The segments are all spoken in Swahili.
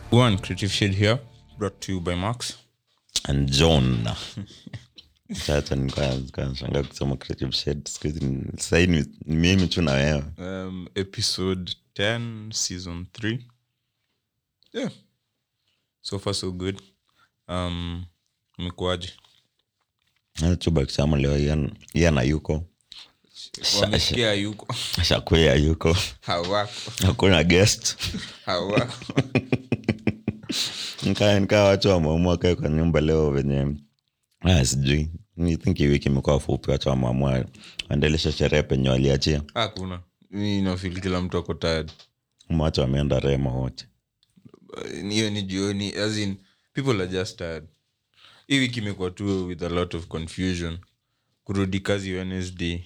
One creative shade here, brought to you by Max. and john sasa nikashanga kusoma creative shed skuhizi sahii ni ni mimi tu na wewe Um, episode 10, season 3. Yeah. So far, so good. Um, mekuaje? chuba kisama leo Ian- Ian hayuko Wamesikia yuko. shakwea yuko Hawako. hakuna guest Hawako. nikaa nikaa watu wameamua kae kwa nyumba leo venye ah, sijui I think hii wiki imekuwa fupi watu wameamua waendelesha sherehe penye waliachia Hakuna. Mi nafeel kila mtu ako tired. Ama watu wameenda rema wote Uh, hiyo ni jioni as in people are just tired hii wiki imekuwa tu with a lot of confusion kurudi kazi wednesday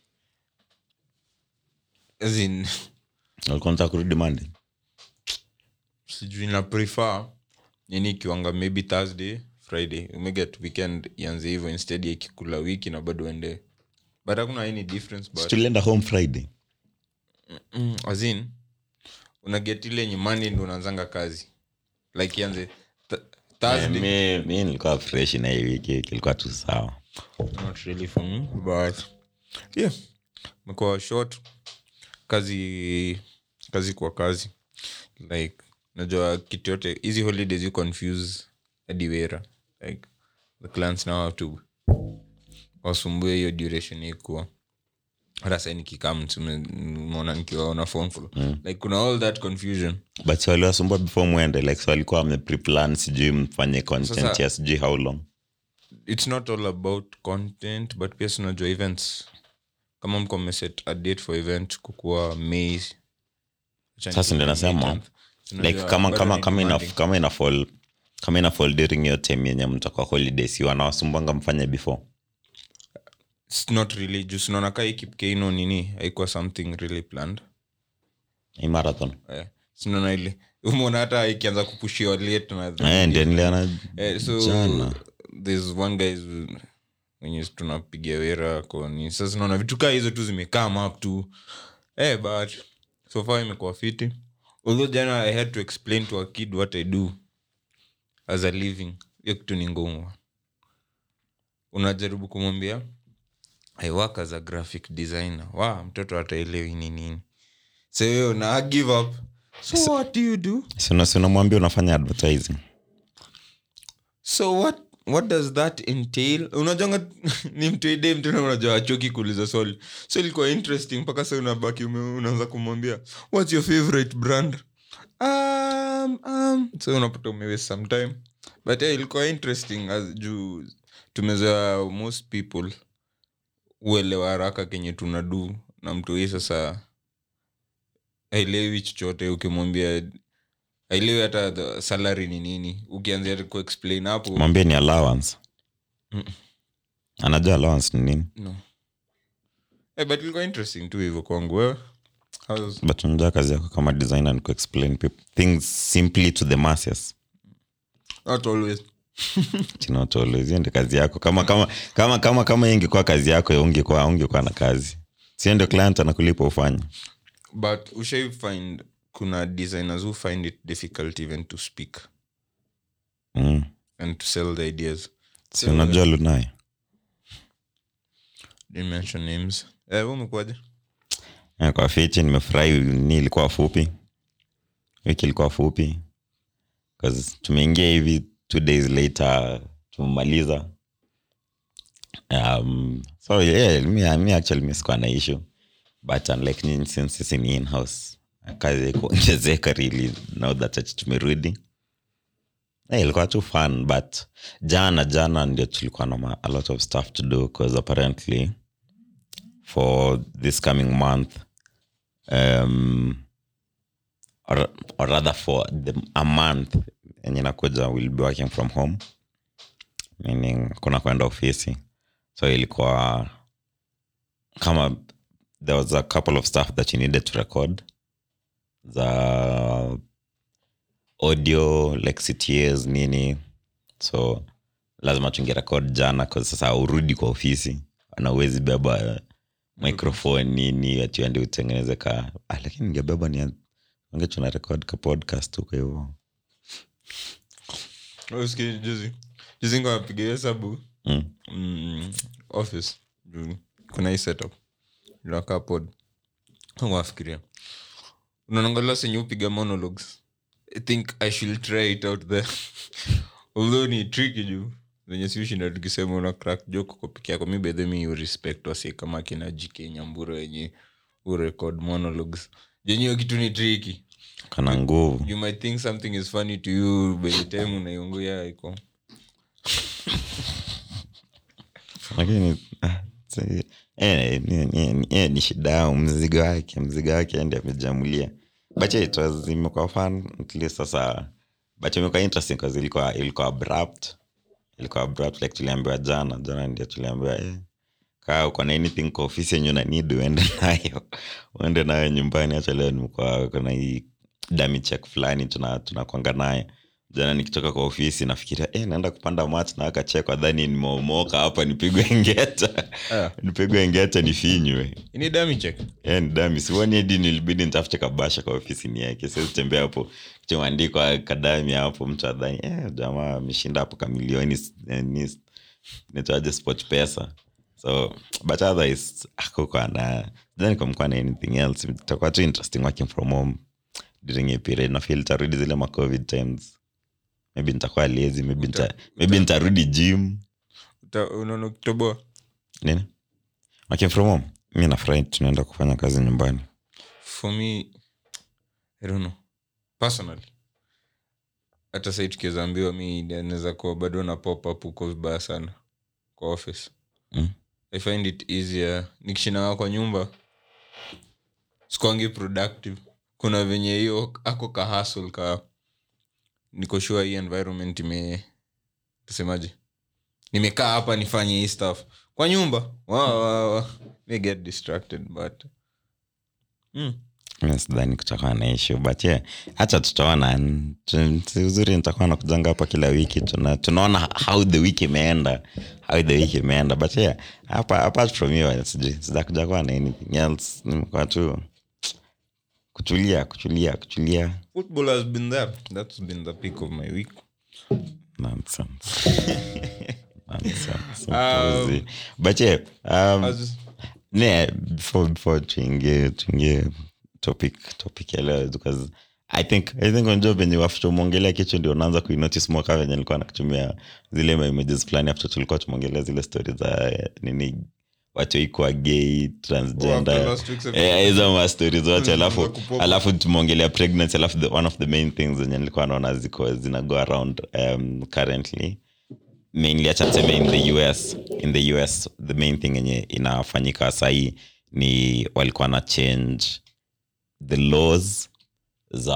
as in walikuwa nataka kurudi Monday sijui na prefer nini kiwanga maybe thursday friday umeget weekend ianze hivyo instead ya ikikula wiki na bado ende but hakuna any difference but tulienda home friday mm, as in unaget ile yenye monday ndo unaanzanga kazi like ianze th- thursday mi mi nilikuwa fresh na hii wiki kilikuwa tu sawa not really for me but yeah mekuwa short kazi kazi kwa kazi like najua kitu yote hizi holidays you confuse hadi wera like the clients now have to wasumbue hiyo duration ikuwa hata sai nikikam mona nikiwaona phone call like kuna all that confusion but si waliwasumbua before mwende like so walikuwa wamepreplan sijui mfanye content Sasa- ya sijui how long it's not all about content but pia sinajua events kama mko mmeset a date for event kukuwa may Sasa ndio nasema, like kama kama kama ina kama ina fall kama ina fall during your time yenye mtakuwa holidays si wanawasumbanga mfanye before not really juu sinaona kaa ikipkeino nini haikuwa something really planned hii marathon eh, sinaona ile umeona hata ikianza kupushiwa late na eh ndio niliona Eh, so jana there's one guys wenye tunapiga wera koni sasa naona vitu kaa hizo tu zimekam up tu eh, but so far imekuwa fiti although jana i had to explain to a kid what i do as a living hiyo kitu ni ngumu unajaribu kumwambia i work as a graphic designer wa mtoto ataelewi ni nini so hiyo na give up so what do you do sina sina mwambia unafanya advertising so what what does that entail unajanga ni mtuide mtena unajua achoki kuuliza swali so ilikuwa interesting mpaka sa unabaki ume- unaanza kumwambia whats your favorite brand um, um. so unapata umewaste some time but yeah, ilikuwa interesting as juu tumezoea most people uelewa haraka kenye tunadu na mtu hii sasa aelewi chochote ukimwambia aelewi hata the salary ni nini ukianzia kuexplain hapo mwambie ni allowance Mm. anajua allowance ni nini no. Eh, but ilikuwa interesting tu hivyo kwangu wewe How's- but unajua kazi yako kama designer ni kuexplain people things simply to the masses not always Not always. Hiyo ndio kazi yako kama kama kama kama kama hiyo ingekuwa kazi yako ungekuwa ungekuwa na kazi sio ndio client anakulipa ufanye but ushai find kuna designers who find it difficult even to speak mm. and to sell the ideas si unajua lunai Didn't mention names eh, wewe umekuwaje Eh, kwa fichi nimefurahi ni ilikuwa fupi wiki ilikuwa fupi 'Cause tumeingia hivi two days later tumemaliza um, so yeah, mi, mi actually mi sikuwa na issue but unlike nyinyi since sisi ni in-house kazi kuongezeka really now that ati tumerudi Eh, ilikuwa tu fun but jana jana ndio tulikuwa na ma- a lot of stuff to do because apparently for this coming month um, or, or rather for the, a month enye nakuja will be working from home meaning kuna kwenda ofisi so ilikuwa kama there was a couple of stuff that you needed to record the audio like ctas nini so lazima tungerekod jana 'cause sasa urudi kwa ofisi na uwezi beba microphone nini atiende utengeneze ka ah, lakini ningebeba ni ange tuna record ka podcast huko hivo Usikie, juzi juzi niko napiga hesabu Mm. mm, office juu kuna hii setup inakaa pod wafikiria unaangalia senye upiga monologues i think i should try it out there although ni tricky juu zenye siushinda tukisema una crack joke kwa peke yako mi bedhe mi urespect wasi kama kina jk nyambura wenye urecord monologues jenyewe kitu ni tricky kana nguvu you might think something is funny to you by the time unaiunguya iko lakini ah, si- eh, ni- ni- ni- eh, ni shida yao mzigo wake mzigo wake ndi amejamulia bacha it was imekuwa fun at least sasa bacha imekuwa interesting cause ilikuwa ilikuwa abrupt ilikuwa abrupt like tuliambiwa jana jana ndio tuliambiwa eh, kaa uko na anything kwa ofisi yenye unanid uende nayo uende nayo nyumbani hacha leo nimekuwa kuna hii dami check fulani tuna tunakwanga naye jana nikitoka kwa ofisi nafikiria eh, naenda kupanda mat na akachekwa dhani nimeomoka hapa nipigwe ngeta Ah. nipigwe ngeta nifinywe ini dami check Eh, ni dami siwoni hadi nilibidi nitafute kabasha kwa ofisi nieke siwezi tembea hapo kimeandikwa kadami hapo mtu adhani eh, jamaa ameshinda hapo kamilioni eh, ni- nitaje sport pesa so but otherwise akukwa na then kumkuwa na anything else itakuwa tu interesting working from home during a period na feel tarudi zile ma covid times maybe nitakuwa lazy maybe Uta- nita, maybe nitarudi gym Uta- unaona ukitoboa nini working from home mi nafurahi tunaenda kufanya kazi nyumbani for me i don't know personally hata sai tukiwezaambiwa mi naweza kuwa bado na pop up huko vibaya sana kwa office Mm. i find it easier nikishinaa kwa nyumba sikwangi productive kuna venye hiyo ako ka hustle ka niko sure hii environment ime tusemaje nimekaa hapa nifanye hii stuff kwa nyumba wa, wa, wa. may get distracted but mm. mi sidhani kutakuwa na issue but yeah hacha tutaona Tu- si uzuri nitakuwa na kujanga hapa kila wiki Tuna, tunaona how the week imeenda how the week imeenda but yeah hapa apart from hiyo sijui sijakuja kuwa na anything else nimekuwa tu kutulia kutulia kutulia football has been there that's been the peak of my week nonsense nonsense Um, Upuzi. but yeah um, As- ne before before tuingie tuingie topic topic ya leo because i think i think unajua venye after umeongelea kitu ndio unaanza kuinotice mwaka venye nilikuwa nakutumia zile ma images fulani after tulikuwa tumeongelea zile story za eh, nini watu ikuwa gay Oh, after transgender last week's episode. Eh, hizo ma stories zote alafu Za kupop. alafu tumeongelea pregnancy alafu the, one of the main things zenye nilikuwa naona ziko zina go around um, currently mainly acha tuseme in the us in the us the main thing yenye inafanyika sahii ni walikuwa na change the laws za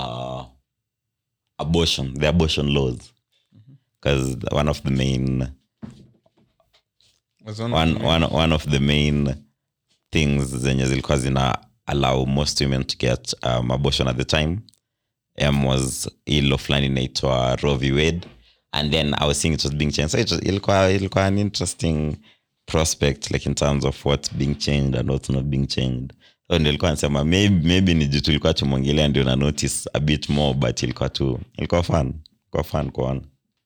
abortion the abortion laws because one of the main as one of one, the- one, one of the main things zenye zilikuwa zina allow most women to get um, abortion at the time um, was ilo fulani inaitwa Roe v Wade and then i was seeing it was being changed so it was, ilikuwa, ilikuwa an interesting prospect like in terms of what's being changed and what's not being changed so ndio ilikuwa nasema maybe, maybe ni juu tulikuwa tumwongelea ndio na notice a bit more but ilikuwa tu ilikuwa fun ilikuwa fun kuona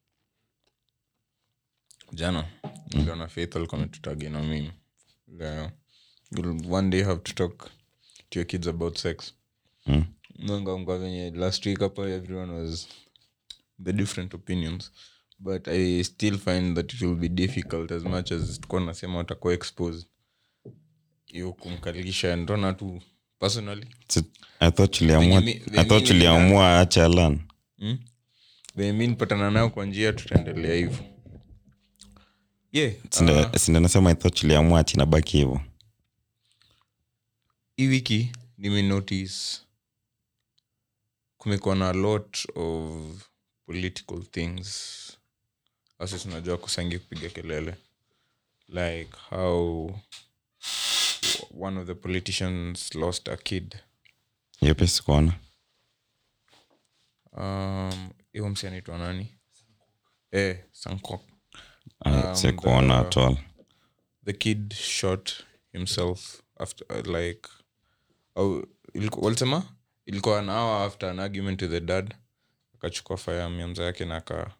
jana niliona faith alikuwa ametutagi na mimi Leo, you'll one day have to talk to your kids about sex Mm. nangangwa venye last week hapa everyone was the different opinions but i still find that it will be difficult as much as tukuwa nasema watakuwa exposed hiyo kumkalisha ndona tu personally So, i thought tuliamua Venye mi- venye i thought mi tuliamua acha alan mm? venye mi nipatana nayo kwa njia tutaendelea hivyo yeah, uh, sindo nasema i thought tuliamua ati nabaki hivo hii wiki nimenotice kumekuwa na a lot of political things asi tunajua kusangi kupiga kelele like how one of the politicians lost a kid yepesi kuona um hiyo msi anaitwa nani eh, sankok Ah, si Um, kuona the- at all the kid shot himself after uh, like au iliku- walisema ilikuwa an hour after an argument with the dad akachukua firearm yake na aka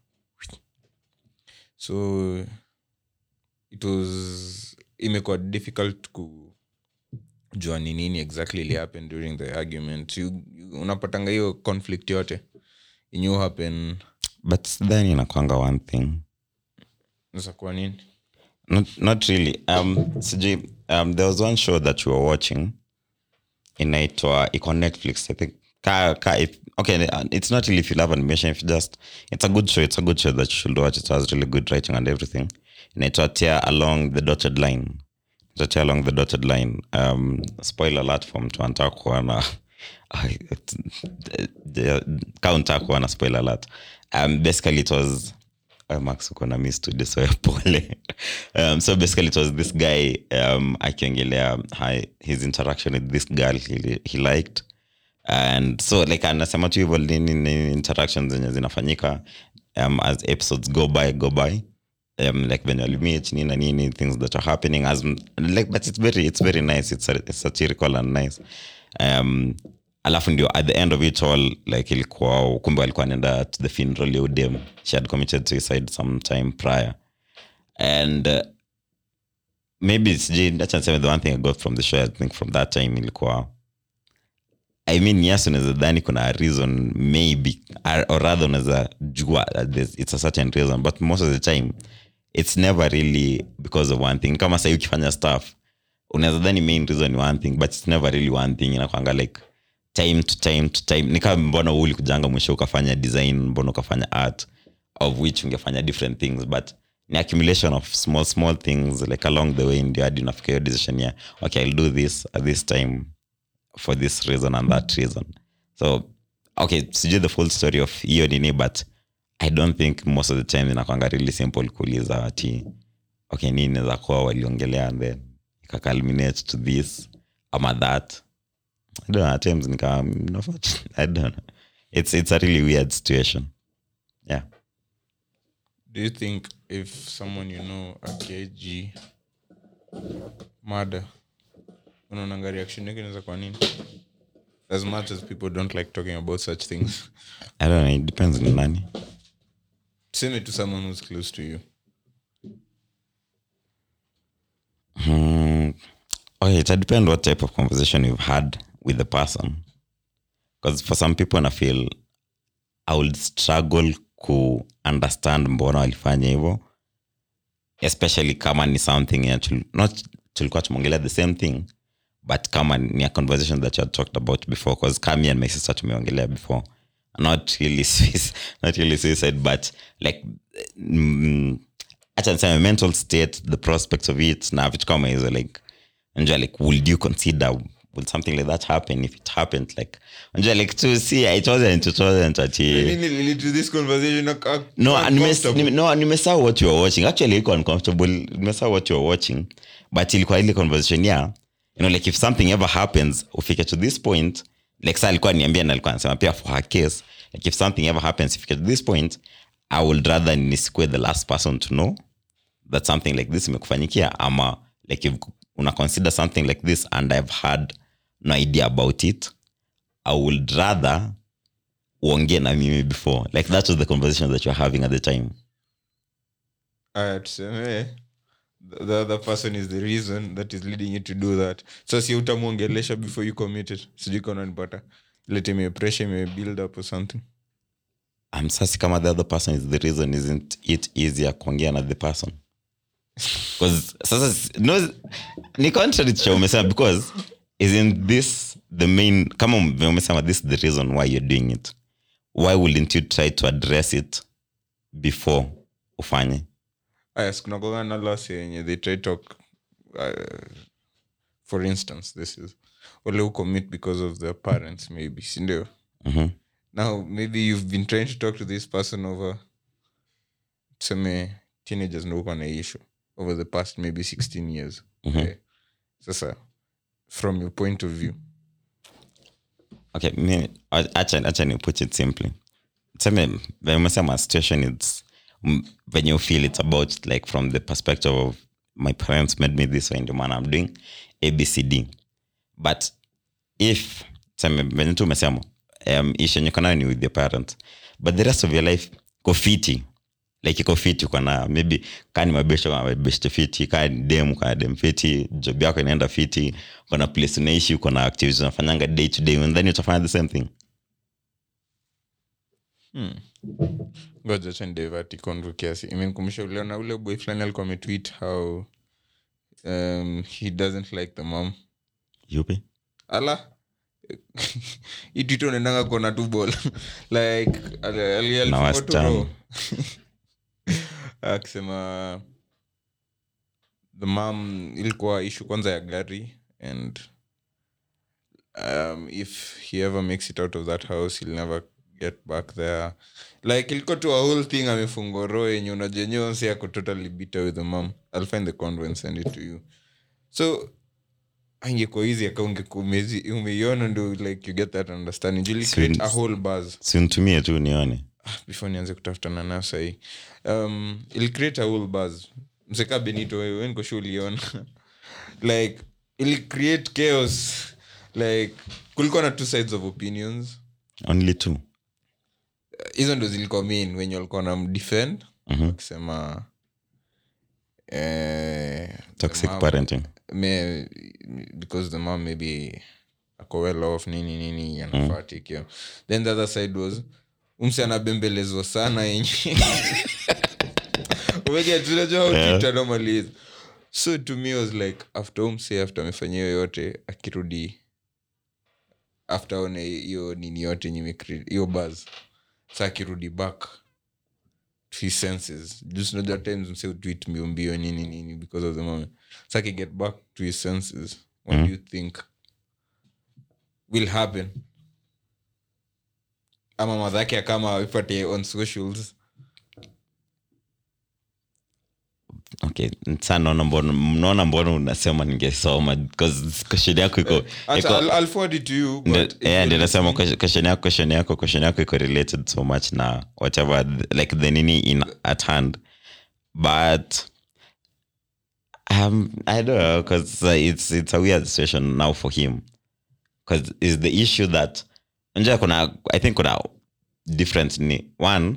so it was imekuwa difficult kujua ni nini exactly ili happen during the argument you, you, unapatanga hiyo conflict yote inyu happen but then inakwanga one thing za kwa nini not, not really um, sijui um, there was one show that you were watching inaitwa iko netflix i think ka, ka, if, okay uh, it's not really if you love animation if you just it's a good show it's a good show that you should watch it has really good writing and everything inaitwa tear along the dotted line Inaitwa tear along the dotted line um, spoiler alert for mtu anataka kuona ka unataka kuona spoiler alert um, basically it was uh, max uko na mi studio so pole um, so basically it was this guy um, akiongelea hi- his interaction with this girl he, he liked and so like anasema tu hivyo nini nini interactions zenye zinafanyika um, as episodes go by go by um, like venye walimit nini na nini things that are happening as like but it's very it's very nice it's, it's satirical and nice um, alafu ndio at the end of it all like ilikuwa kumbe walikuwa naenda to the funeral ya udem she had committed suicide sometime prior and uh, maybe sijui acha niseme the one thing i got from the show i think from that time ilikuwa i mean yes unaweza dhani kuna a reason maybe or or rather unaweza jua that there's- it's a certain reason but most of the time it's never really because of one thing kama sahii ukifanya stuff unaweza dhani main reason ni one thing but it's never really one thing inakwanga like time to time to time ni kama mbona uli kujanga mwisho ukafanya design mbona ukafanya art of which ungefanya different things but ni accumulation of small small things like along the way ndio hadi unafika hiyo decision ya okay i'll do this at this time for this reason and that reason so okay sijui the full story of hiyo nini but i don't think most of the time inakwanga really simple kuuliza ati okay nini naweza kuwa waliongelea and then ikaculminate to this ama that I don't know, at times nika I don't know. It's it's a really weird situation. Yeah. do you think if someone you know a kg mada unaonanga reaction yake inaweza kwa nini as much as people don't like talking about such things I don't know, it depends on nani. same to someone who's close to you Hmm. Okay, it depends what type of conversation you've had with the person. Because for some people, I feel I would struggle ku understand mbona walifanya hivyo especially kama ni something yenye tul- not tulikuwa tumeongelea the same thing but kama ni a conversation that you had talked about before because kami and my sister tumeongelea before not really suicide, not really suicide but like mm, acha niseme mental state the prospects of it na vitu kama hizo like unajua like would you consider would something like that happen if it happened like unajua like to see it wasn't it wasn't ati Nini lead to this conversation ac- ac- no nimes- uncomfortable? nime- no nimesahau what you were watching actually iko uncomfortable nimesahau what you were watching but ilikuwa ile conversation ya you know like if something ever happens ufike to this point like sa alikuwa niambia na alikuwa anasema pia for her case like if something ever happens ifike to this point i would rather nisikue the last person to know that something like this imekufanyikia ama like if una consider something like this and i've had no idea about it i would rather uongee na mimi before like that was the conversation that you're having at the time Aya, tuseme the the other person is the reason that is leading you to do that so si utamwongelesha before you commit it sijui kama unanipata ile time ya pressure ime build up or something um, sasi kama the other person is the reason isn't it easier kuongea na the person because sasa s- no, ni contrary to cha umesema because isn't this the main kama ume- umesema this is the reason why you're doing it why wouldn't you try to address it before ufanye aya sikunakoga na lasi yenye they try talk uh, for instance this is wale who commit because of their parents maybe sindio Mhm. now maybe you've been trying to talk to this person over tuseme teenagers ndo uko na issue over the past maybe 16 years Eh, sasa from your point of view okay mi- acha acha ni put it simply seme venye umesema situation it's mm, venye you feel it's about like from the perspective of my parents made me this way ndio maana i'm doing abcd but if seme venye tu umesema um, ish yenye uko nayo ni with your parents but the rest of your life iko fiti like iko fiti uko na maybe kaa ni mabesho kwa mabeshte fiti kaa ni dem uko na dem fiti job yako inaenda fiti uko na place unaishi uko na activities unafanyanga day to day and then utafanya the same thing ngoja cha nidevert convo kiasi imenikumbusha uliona ule boy fulani alikuwa ametweet how um, he doesn't like the mom yupi ala itwito unaendanga kona tu bol like ali- ali- Na alifungwa tu wasichana. roho. akisema the mom ilikuwa ishu kwanza ya gari and um, if he ever makes it out of that house he'll never get back there like ilikuwa tu a whole thing amefungwa roho yenye unajenyeonsi ako totally bitter with the mom i'll find the convo and send it to you so angekuwa hizi aka umeiona ndo like you get that understanding Jili create a whole buzz simtumie tu nione before nianze kutafutana nayo sahii um, il create a whole buzz mseka benito wewe niko sure uliona like il create chaos like kulikuwa na two sides of opinions only two hizo ndo zilikuwa main wenye walikuwa na mdefend Mhm. wakisema eh, the toxic mom- parenting may, because the mom maybe ako well off nini nini anafaa take care then the other side was umsi anabembelezwa sana yenye umegetunajua normally is so to me was like after umsi after amefanyia hiyo yote akirudi after one hiyo nini yote yenye imecreate- hiyo buzz sa akirudi back to his senses just know that times mse utwit mbio mbio nini nini because of the moment sa akiget back to his senses what do you think will happen ama madhake akama ipate on socials okay sa naona mbona mnaona mbona unasema ningesoma because question yako iko Acha, iko- I'll, I'll forward it to you Ndio- but if eh, you're ndio nasema listening- question question yako question yako question yako iko related so much na whatever th- like the nini in at hand but um, i don't know because uh, it's it's a weird situation now for him because is the issue that unajua kuna i think kuna different ni one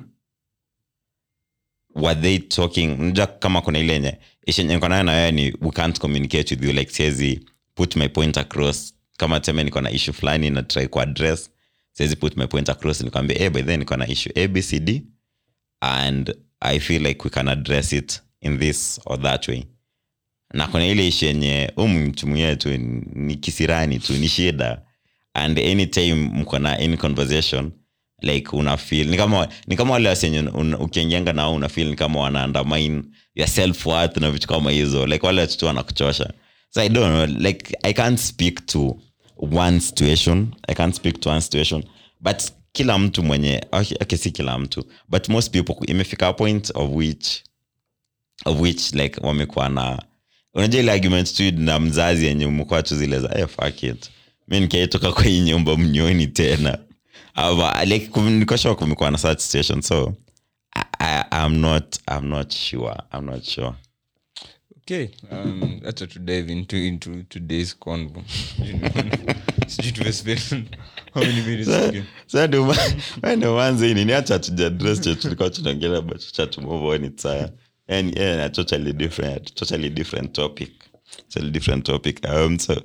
were they talking unajua kama kuna ile yenye ishenye nayo na wewe ni we can't communicate with you like siwezi put my point across kama teme niko na issue fulani na try kuaddress siwezi put my point across nikwambia hey, by then niko na issue abcd and i feel like we can address it in this or that way na kuna ile ishi yenye umchumuia tu ni kisirani tu ni shida and anytime mko na any conversation like una feel ni kama ni kama wale wasenye ukiingianga nao una feel ni kama wana undermine your self worth na vitu kama hizo like wale watoto wanakuchosha so i don't know like i can't speak to one situation i can't speak to one situation but kila mtu mwenye okay, okay si kila mtu but most people imefika a point of which of which like wamekuwa na unajua ile argument tu na mzazi yenye umekuwa tu zile za hey, fuck it mi nikaitoka kwa hii nyumba mnyoni tena Ama, like kum- niko sure kumekuwa na such situation so I, I, I'm not I'm not sure I'm not sure okay um, acha to dive into into today's convo sijui tumespend how many minutes again Sasa ndio ma- ma- ndio manze ini niacha tujadress che tulikuwa tunaongelea but cha to move on it's uh, and yeah a totally different totally different topic totally different topic um so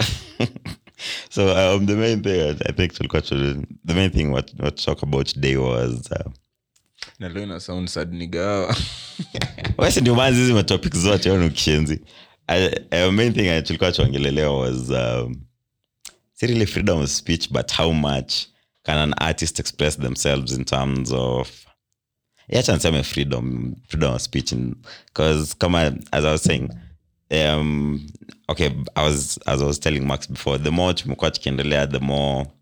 so um the main thing I, I think tulikuwa tu- the main thing what what to talk about today was uh, na leo ina sound sad nigawa wesi ndio maana hizi matopic zote au ni ukishenzi I- uh, main thing I- tulikuwa tuongelelea was um, si really freedom of speech but how much can an artist express themselves in terms of yacha niseme freedom freedom of speech because kama as i was saying um, okay I was, as i was telling max before the more tumekuwa tukiendelea the more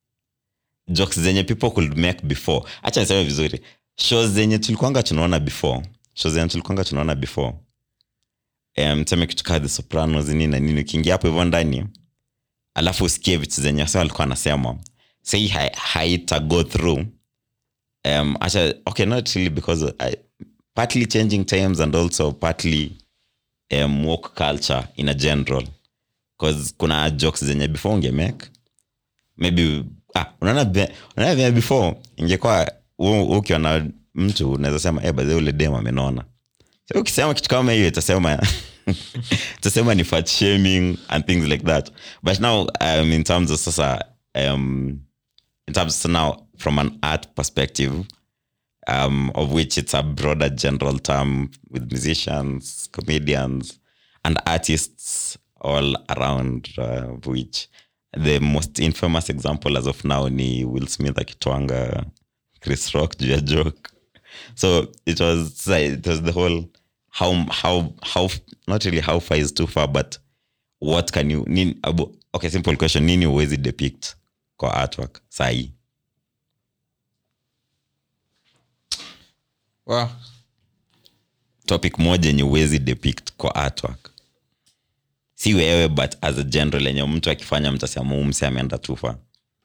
jokes zenye people could make before hacha niseme vizuri shows zenye tulikuanga tunaona before shows zenye tulikuanga tunaona before um, tuseme kitu kaa the sopranos nini na nini ukiingia hapo hivyo ndani alafu usikie vitu zenye wasa walikuwa anasema sei ha- haita go through um, acha, okay not really because I, partly changing times and also partly um, work culture in a general bcause kuna jokes zenye before ungemake maybe ah, unaona be- unaona vile before ingekuwa u- ukiona mtu unaweza sema eh, badhi ule dem amenona so, ukisema kitu kama hiyo itasema itasema ni fat shaming and things like that but now um, in terms of sasa um, in terms of now from an art perspective um, of which it's a broader general term with musicians, comedians, and artists all around, uh, of which the most infamous example as of now ni Will Smith akitwanga Chris Rock juu ya joke. So it was it was the whole how how how not really how far is too far, but what can you nini, abo, okay simple question nini uwezi depict kwa artwork sahi Wow. topic moja yenye uwezi depict kwa artwork si wewe but as a general yenye mtu akifanya mtasema "Huyu mse ameenda tufa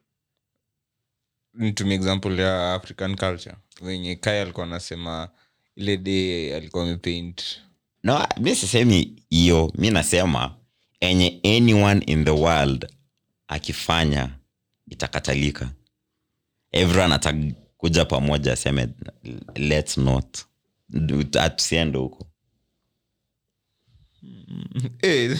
nitumie example ya african culture wenye kaya alikuwa anasema ile day alikuwa amepaint no mi sisemi hiyo mi nasema enye anyone in the world akifanya itakatalika everyone atakuja pamoja aseme let's not tusiende huko Eh,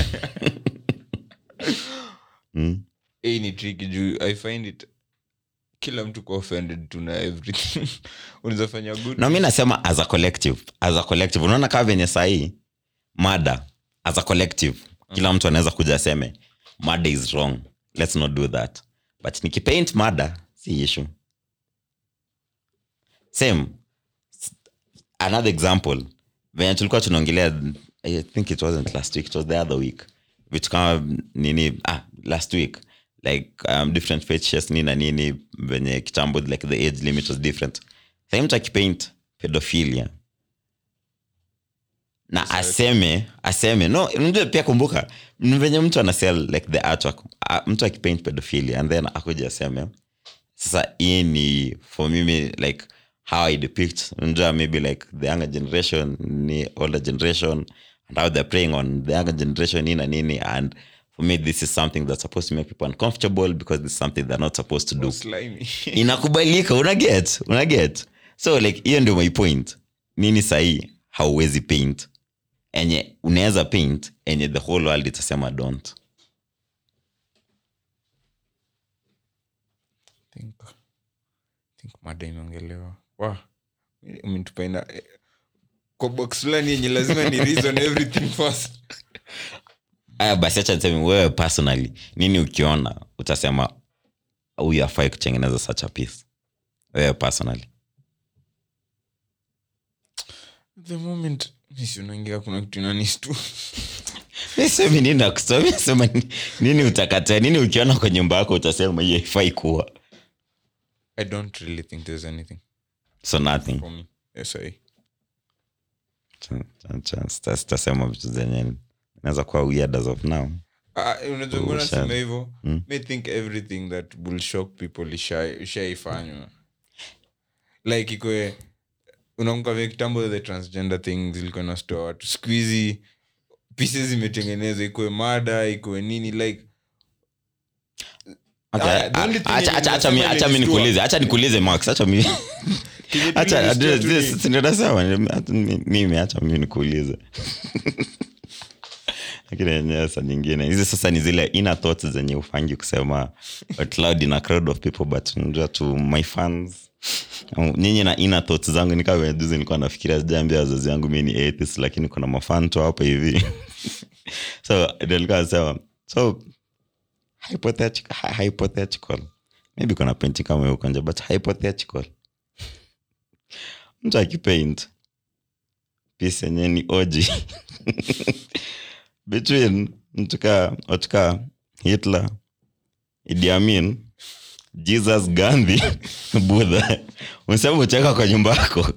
mm? eh, ni tricky juu i find it kila mtu kwa offended tuna everything unaweza fanya good no mi nasema as a collective as a collective unaona kaa venye sahii mada as a collective kila mtu anaweza kuja aseme mada is wrong let's not do that but nikipaint mada si issue same S- another example venye tulikuwa tunaongelea i think it wasn't last week it was the other week vitu kama nini ah, last week like um, different features nini na nini venye kitambo like the age limit was different Sasa mtu akipaint pedophilia na aseme aseme no unajua pia kumbuka ni venye mtu anasell like the artwork Ah, mtu akipaint pedophilia and then akuja aseme sasa hii ni for mimi like how i depict unajua maybe like the younger generation ni older generation and how they're preying on the younger generation nini na nini and for me this is something that's supposed to make people uncomfortable because this is something they're not supposed to do slimy inakubalika unaget unaget so like hiyo ndio my point nini sahii hauwezi paint enye unaweza paint enye the whole world itasema don't think, think mada imeongelewa wa umetupaina eh, kwa box fulani yenye lazima ni reason everything first aya basi acha niseme wewe personally nini ukiona utasema huyu afai kutengeneza such a piece wewe personally the moment misionaingia kuna kitu inanistu nisemi nini nakusoma sema ni- nini utakataa nini ukiona kwa nyumba yako utasema hiyo ifai kuwa i don't really think there's anything so nothing for me yes, I, sitasema vitu zenye inaweza kuwa weird as of now Ah, unajua Oh, mbona sad. nasema hivyo Mm. may think everything that will shock people isha- ishaifanywa like ikwe unakumbuka vile kitambo the transgender thing zilikuwa nastoa watu siku hizi pieces zimetengenezwa ikuwe mada ikuwe nini like Okay, Ah, the only thing acha- yenye acha- acha mi- nimesema acha mi ni nikuulize acha nikuulize max acha mi kenye tu acha nilistua tu ni- this- this- ninasema, hata mi- mimi acha mi nikuulize lakini yenyewe sa nyingine hizi sasa ni zile inner thoughts zenye ufangi kusema out loud in a crowd of people but unajua to my fans um, nyinyi na inner thoughts zangu nikaa venye juzi nilikuwa nafikiria sijaambia wazazi wangu mi ni atheist lakini kuna mafan tu hapa hivi so ndio nilikuwa nasema so hypothetical, hy- hypothetical maybe kuna penti kama huko nje but hypothetical mtu akipaint piece yenye ni oji between mtuka watuka hitler Idi Amin, jesus gandhi budha unasema ucheka kwa nyumba yako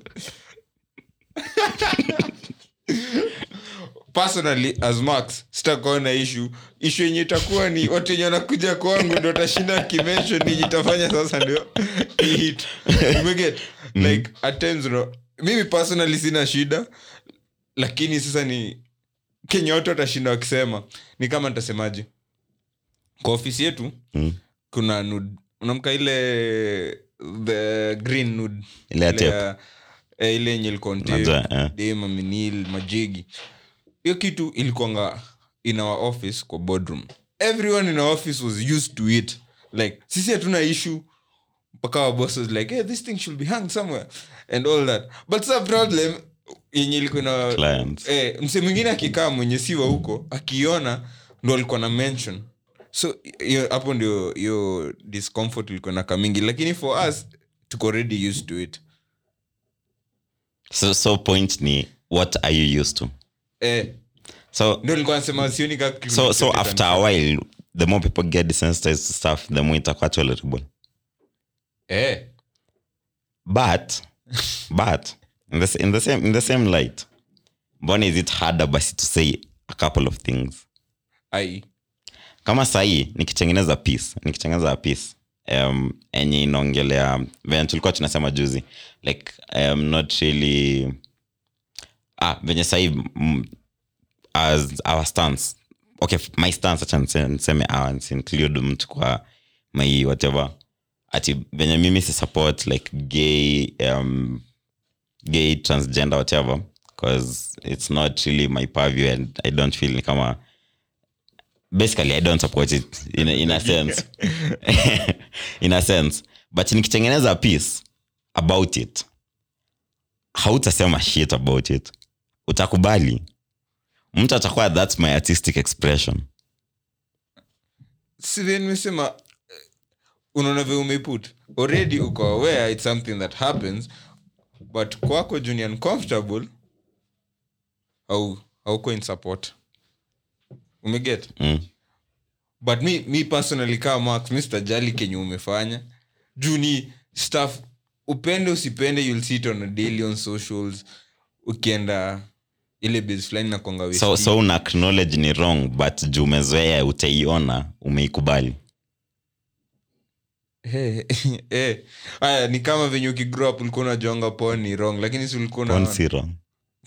personally as max sitakuwa na ishu ishu yenye itakuwa ni watu wenye wanakuja kwangu ndo tashinda kimension yenye itafanya sasa ndio hit umeget like at times no, mimi personally sina shida lakini sasa ni kenye watu watashinda wakisema ni kama nitasemaje kwa ofisi yetu Mm. kuna nud unamka ile the green nud Ile ya tape. ya- eh, ile yenye ilikuwa on tape, Najua, eh. dem, aminil majigi hiyo kitu ilikuanga in our office kwa boardroom everyone in our office was used to it like sisi hatuna issue mpaka our boss was like hey, this thing should be hung somewhere and all that but sa problem yenye ilikuwa na Clients. eh, mse mwingine akikaa mwenye siwa huko akiona ndo alikuwa na mention so hiyo- hapo ndio hiyo discomfort ilikuwa na kamingi lakini for us tuko already used to it so, so point ni what are you used to eh, so ndio nilikuwa nasema sioni ka kitu so so chochote after a while the more people get desensitized to stuff the more itakuwa tolerable eh, but but in the, s- in the same in the same light mbona is it harder basi to say a couple of things ai kama sahii nikitengeneza piece nikitengeneza piece um, enye inaongelea venye tulikuwa tunasema juzi like um, not really ah, venye sahii mm, as our stance okay f- my stance acha nise- niseme our nisi include mtu kwa my whatever ati venye mimi si support like gay um, gay transgender whatever because it's not really my purview and i don't feel ni kama basically i don't support it in a, in a sense in a sense but nikitengeneza piece about it hautasema shit about it utakubali mtu atakuwa thats my artistic expression sivyo nimesema eh, unaona vye umeiput already uko aware it's something that happens but kwako juu ni uncomfortable au hauko in support umeget mm. but mi, mi personally kaa max mi sitajali kenye umefanya juu ni stuff upende usipende you'll see it on a daily on socials ukienda ile base fulani na kwanga so, so una acknowledge ni wrong but juu umezoea utaiona umeikubali Hey, hey. aya ni kama venye ukigrow up ulikuwa unajonga pon ni wrong lakini si ulikuwa Porn unaona- si wrong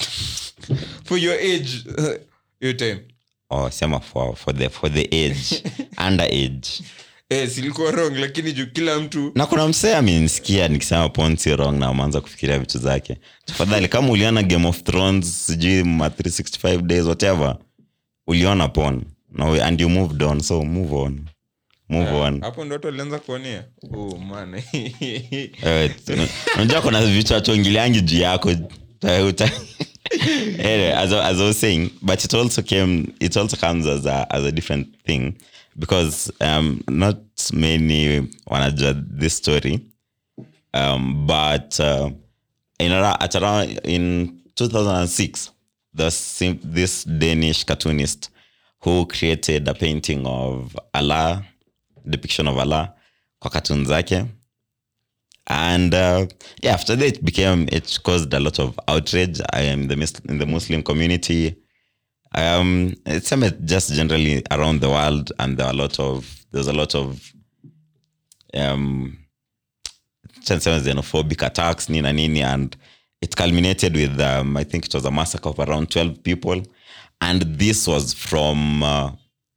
for your age hiyo time oh, sema for, for, the, for the age under age eh, silikuwa wrong lakini juu kila mtu na kuna msee amenisikia nikisema porn si wrong na ameanza kufikiria vitu zake tafadhali kama uliona game of thrones sijui ma 365 days whatever uliona porn no, and you moved on so move on move on hapo ndo watu walianza kuonea oh, man. Eh, tuna- unajua kuna vitu hatuongeleangi juu yako Ta- uta- anyway, as, I- as I was saying but it also came it also comes as a, as a different thing because um, not many wanajua this story um, but uh, in, ara- at around in 2006 the sim- this danish cartoonist who created a painting of allah depiction of allah kwa cartoon zake and uh, yeah after that it became it caused a lot of outrage i am the Mus- in the muslim community um it's some just generally around the world and there are a lot of there's a lot of um niseme xenophobic attacks nina nini and it culminated with um, i think it was a massacre of around 12 people and this was from uh,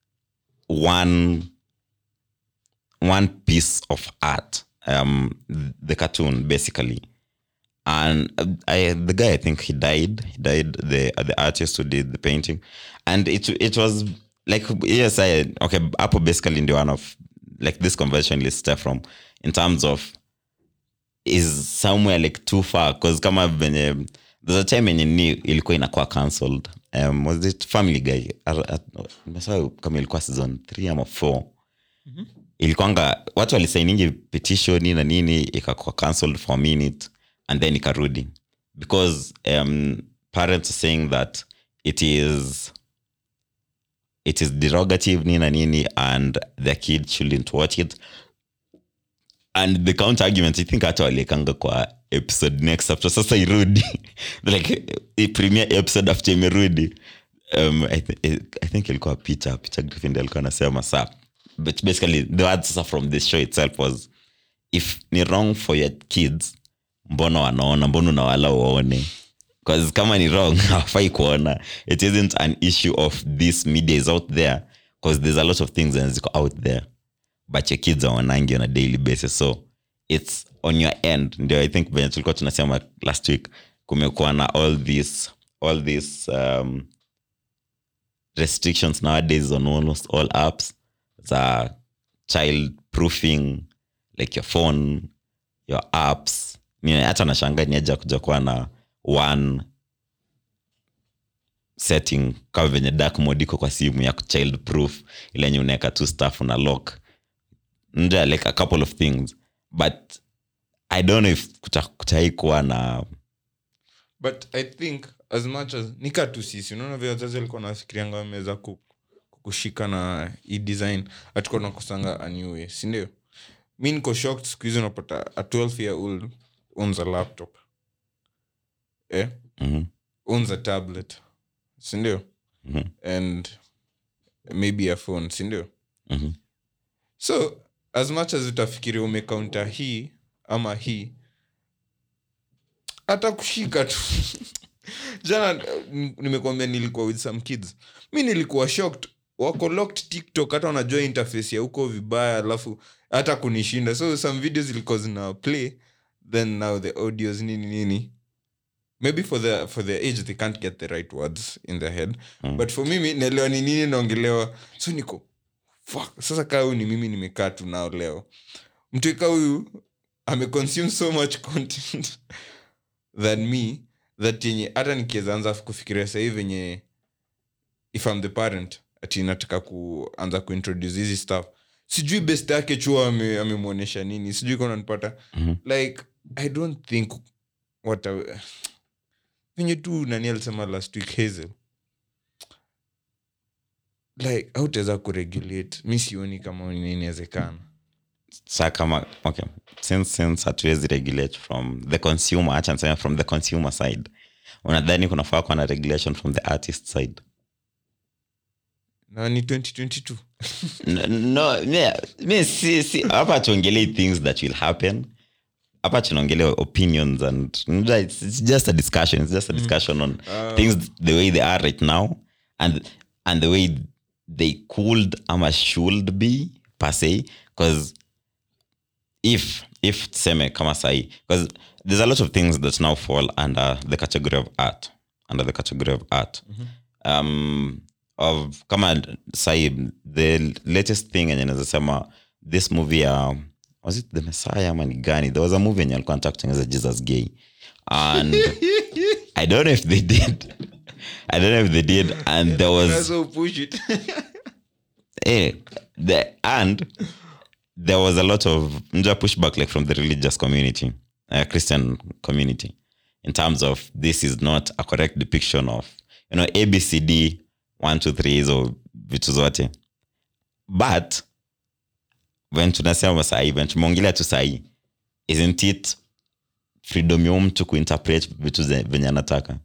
one one piece of art um the cartoon basically and uh, I, the guy i think he died he died the the artist who did the painting and it it was like yes i okay apple basically ndio one of like this conversion list from in terms of is somewhere like too far because kama venye there's a time yenye ni ilikuwa inakuwa cancelled um, was it family guy Ar- ar- nimesahau kama ilikuwa season 3 ama 4 ilikuanga watu walisainingi petition na nini ikakuwa cancelled for a minute and then ikarudi because um, parents are saying that it is it is derogative nini na nini and their kid shouldn't watch it and the counter argument i think hata waliekanga kwa episode next after sasa irudi like i premier episode after imerudi um, I, th- i think ilikuwa peter peter griffin ndiye alikuwa anasema sa but basically the word sasa from this show itself was if ni wrong for your kids mbona wanaona mbona unawala waone bcause kama ni wrong hawafai kuona it isn't an issue of this media is out there because there's a lot of things that ziko out there but your kids awanangi on a daily basis so it's on your end ndio i think venye tulikuwa tunasema last week kumekuwa na all this all this um, restrictions nowadays on almost all apps za child proofing like your phone your apps Ni- hata nashanga niaja kuja kuwa na one setting kama venye dark mode iko kwa simu ya child proof ile yenye unaweka tu stuff una lock nja like a couple of things but i don't know if kuta- kutai kuwa na but i think as much as nika tu sisi unaona vile wazazi walikuwa nafikirianga wameweza ku- kukushika na hii design hatukuwa nakosanga a new way sindio mi niko shocked siku hizi unapata a 12 year old owns a laptop eh? Mhm, owns a tablet sindio mhm, and maybe a phone sindio mhm. so as much as utafikiri umekaunta hii ama hii hata kushika tu jana n- nimekwambia nilikuwa with some kids mi nilikuwa shocked wako locked tiktok hata wanajua interface ya huko vibaya alafu hata kunishinda so some videos zilikuwa zina play then now the audios nini nini maybe for the for their age they can't get the right words in their head Mm. but for mimi naelewa ni nini naongelewa so niko fuck sasa kaa huyu ni mimi nimekaa tu nao leo mtuika huyu ameconsume so much content than me that yenye hata nikiweza anza kufikiria sahii venye if I'm the parent ati nataka kuanza kuintroduce hizi stuff sijui best yake chuo ame- amemwonyesha nini sijui kama nanipata Mhm. like i don't think what I- venye tu nani alisema last week hazel like hautaweza kuregulate mi sioni kama ni inawezekana sa kama okay since since hatuwezi regulate from the consumer acha niseme from the consumer side unadhani kunafaa kuwa na regulation from the artist side na ni 2022 N- no mi- mi si si hapa tuongelei things that will happen hapa tunaongelea opinions and unajua it's, it's just a discussion it's just a discussion on things the way they are right now and and the way they could ama should be per se because if if tuseme kama sahi because there's a lot of things that now fall under the category of art under the category of art um of kama sahi the latest thing enye naweza sema this movie ya was it the messiah ama ni gani there was a movie enye alikuwa anataka kutengeneza jesus gay and i don't know if they did i don't know if they did and there was so push it eh, the, and there was a lot of nja pushback like from the religious community uh, christian community in terms of this is not a correct depiction of you know abcd 1 2 3 hizo vitu zote but when tunasema sahii when tumeongelea tu sahii isn't it freedom ya mtu kuinterpret vitu ze- venye anataka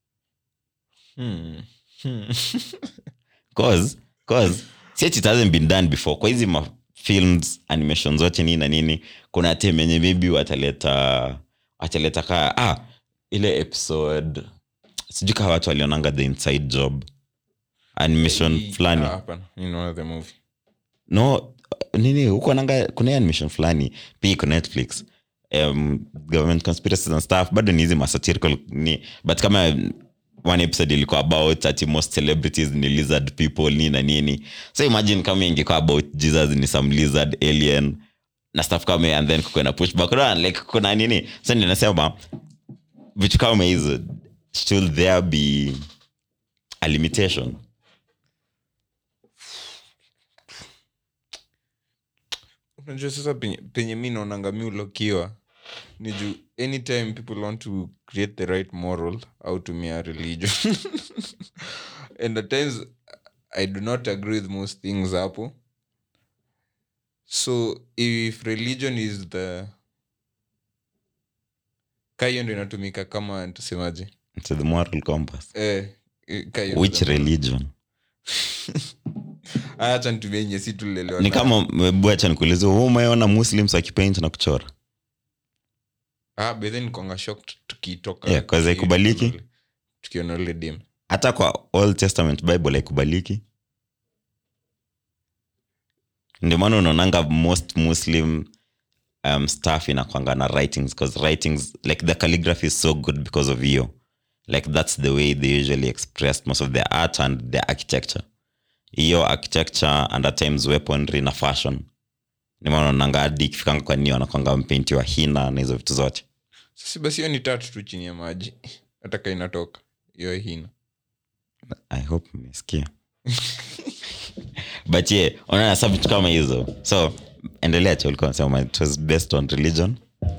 hmm. Hmm. cause cause since it hasn't been done before kwa hizi ma films animation zote nini na nini kuna tem yenye maybe wataleta wataleta kaa ah, ile episode sijui kaa watu walionanga the inside job animation fulani Ah, hapana you know the movie no nini huko nanga kuna hii animation fulani pia iko netflix um, government conspiracies and stuff bado ni hizi masatirical ni but kama one episode ilikuwa about ati most celebrities ni lizard people ni na nini so imagine kama ingekuwa about jesus ni some lizard alien na stuff kama hiyo, and then kuko na pushback Unaona, like kuna nini so ndio nasema vitu kama hizo should there be a limitation unajua sasa penye, penye mi naonanga mi ulokiwa ni juu anytime people want to create the right moral au tumia religion and at times i do not agree with most things hapo so if religion is the ka hiyo ndo inatumika kama tusemaje to the moral compass eh, eh, ka hiyo ndo which the- religion Aya, acha nitumie yenye si tulelewa ni nayo. kama bwacha nikuulize hu umeona muslims wakipaint na kuchora ah, but then nikonga shocked tukitoka Yeah, 'cause haikubaliki. tukiona ule dem hata kwa old testament bible haikubaliki ndio maana unaonanga most muslim um, staff inakwanga na writings because writings like the calligraphy is so good because of hiyo like that's the way they usually express most of their art and their architecture hiyo architecture and at times weaponry na fashion ni maana unaonanga hadi ikifikanga kwa nini wanakwanga mpeinti wa hina na hizo vitu zote sasi basi hiyo ni tatu tu chini ya maji hataka inatoka hiyo hina i hope mmesikia but yeah unaona sa vitu kama hizo so endelea cha ulikuwa unasema it was based on religion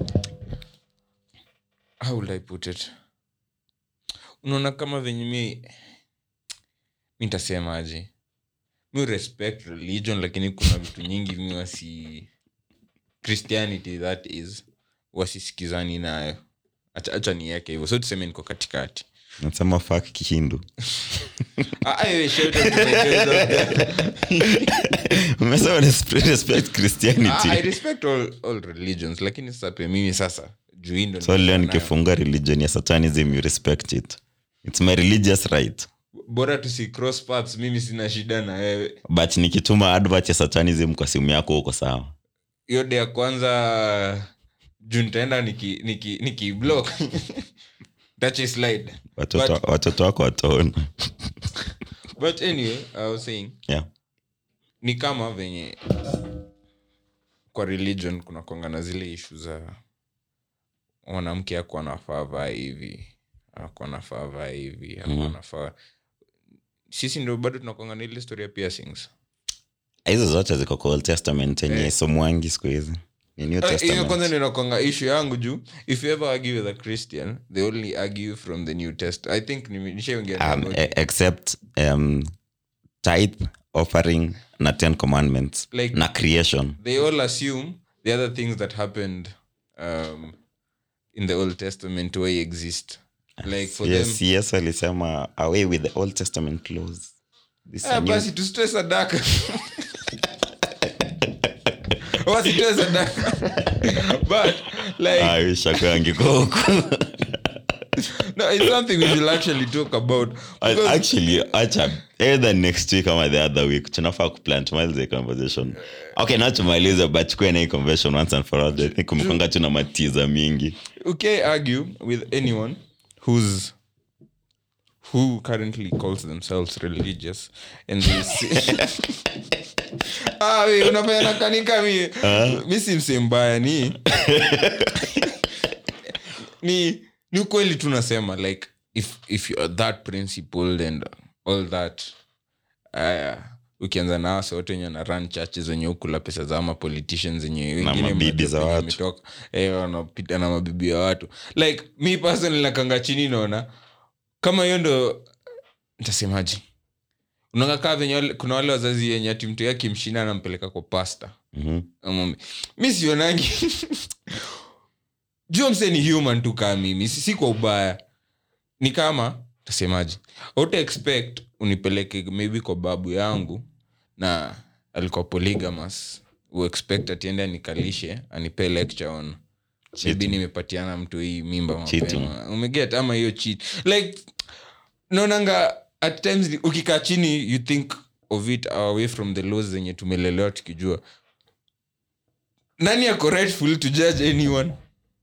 how will i put it unaona kama venye mi mi ntasemaje mi respect religion lakini kuna vitu nyingi mi wasi christianity that is wasisikizani nayo Acha- acha niweke hivyo so tuseme niko katikati nasema fak kihindu Ah, ah, we shout out to my friends out there. umesema respect, respect christianity Ah, i respect all, all religions lakini sasa pia mimi sasa juu hii ndo so leo niko nayo. nikifunga religion ya satanism you respect it its my religious right bora tusi cross paths mimi sina shida na wewe but nikituma advert ya satanism kwa simu yako huko sawa hiyo de ya kwanza juu nitaenda niki, niki, niki block Touch a slide watoto But- watoto wako wataona but anyway i was saying yeah. ni kama venye kwa religion kuna kwanga na zile ishu za mwanamke ako anafaa vaa hivi ako anafaa vaa hivi ako Mhm. anafaa sisi ndo bado tunakwanga na ile story ya piercings hizo zote ziko kwa old testament yenye Eh. somwangi siku hizi ni new Eh, hiyo testament kwanza ndio inakwanga issue yangu juu if you ever argue with a christian they only argue from the new test i think nime- nishaongea um, nao. e- except um, tithe offering na ten commandments Like- na creation they all assume the other things that happened um, in the old testament way exist like for yes, them yes alisema away with the old testament laws This ah, new- basi tusitoe sadaka wasitoe sadaka but like Ah, wish akuwa angekuwa huku. no, it's something we should actually talk about And Because- actually acha either next week ama the other week tunafaa kuplan tumalize hii conversation okay not tumalize but tukue na hii conversation once and for all i think kumkonga tu na matiza mingi okay argue with anyone who's who currently calls themselves religious and they say ah we unafanya nakanika mi mi si mse mbaya ni ni ni ukweli tu nasema like if if you are that principled and all that uh, ukianza na wase wote wenye na run churches wenye ukula pesa za ama politicians wenye wengine mabibi mnajua za penye watu. wametoka, eh, wanapita na mabibi ya watu like mi personally nakanga chini naona kama hiyo ndo ntasemaji unaanga kaa venye wale- kuna wale wazazi wenye ati mtu yake mshinda anampeleka kwa pasta Mhm. Ama- mi sionangi jua mse ni human tu kaa mimi si, si kwa ubaya ni kama tasemaji auta expect unipeleke maybe kwa babu yangu na alikuwa polygamous uexpect atiende anikalishe anipe lecture on maybe nimepatiana mtu hii mimba Cheating. mapema umeget ama hiyo cheat like naonanga at times ukikaa chini you think of it away from the laws zenye tumelelewa tukijua nani ako rightful to judge anyone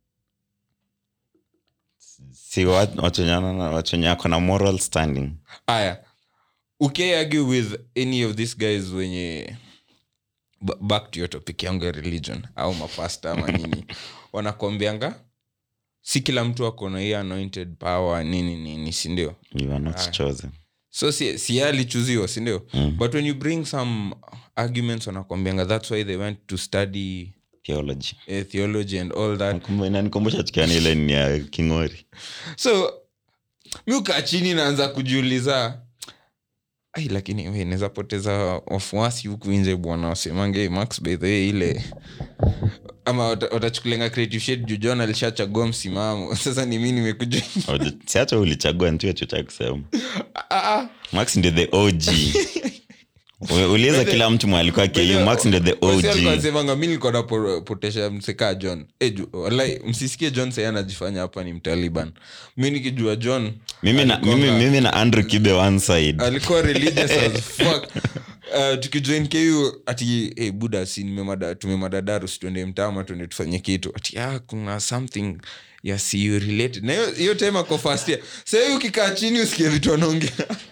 si wat- watu wenye wana- watu wenye ako na moral standing aya ukiargue with any of these guys wenye ba- back to your topic yangu ya religion au mapasta ama nini wanakwambianga si kila mtu ako na hiyo anointed power nini nini sindio you are not Aya. chosen so si, si yeye alichuziwa sindio Mm. but when you bring some arguments wanakwambianga that's why they went to study theology uh, theology and all that Nakumbu- inanikumbusha tukiani ile ni ya kingori so mi ukaa chini naanza kujiuliza ai lakini we naweza poteza wafuasi huku nje bwana wasemange "Hey, max by the way ile ama wata- watachukulenga creative shade juu john alishachagua msimamo sasa ni mi nimekuja si hata ulichagua ntu cha kusema Ah, ah, max ndio the og U- uliza kila mtu mwalikuwa ku max ndio the og semanga mi nilikuwa napotesha msekaa john Eh, ju- walai msisikie john sai anajifanya hapa ni mtaliban mi nikijua john mimi na, alikuwanga- mimi, mimi na andrew kibe one side alikuwa religious as fuck Uh, tukijoin ku ati hey, buda si nimemada- tumemadadaru situende mtama tuende tufanye kitu ati ah, kuna something ya siu related na hiyo- hiyo time ako first year sahii ukikaa chini usikie vitu anaongea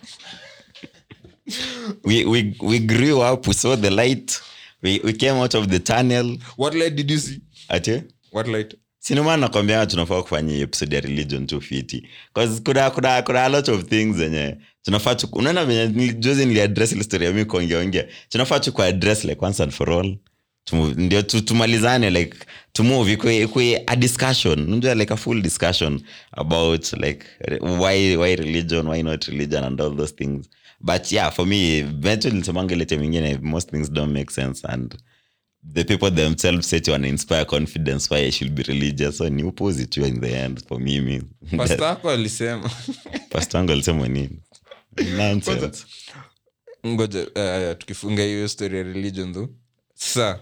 we, we, we grew up we saw the light we, we came out of the tunnel what light did you see ati what light sinimana nakwambia tunafaa kufanya hii episode ya religion tu fiti 'Cause kuna, kuna, kuna a lot of things zenye tunafaa tu unaona venye nili- juzi niliaddress ile story ya mi kuongeaongea tunafaa tu kuaddress like once and for all Tumu- ndio tu, tumalizane like to move ikwe, ikwe a discussion unajua like a full discussion about like re- why why religion why not religion and all those things but yeah for me eventually nisemanga ile time ingine most things don't make sense and the people themselves say wana inspire confidence why i should be religious so ni upuzi tu in the end for mimi pasta ako alisema pastor wangu alisema nini nonsense ngoja uh, tukifunga hiyo story ya religion tho sa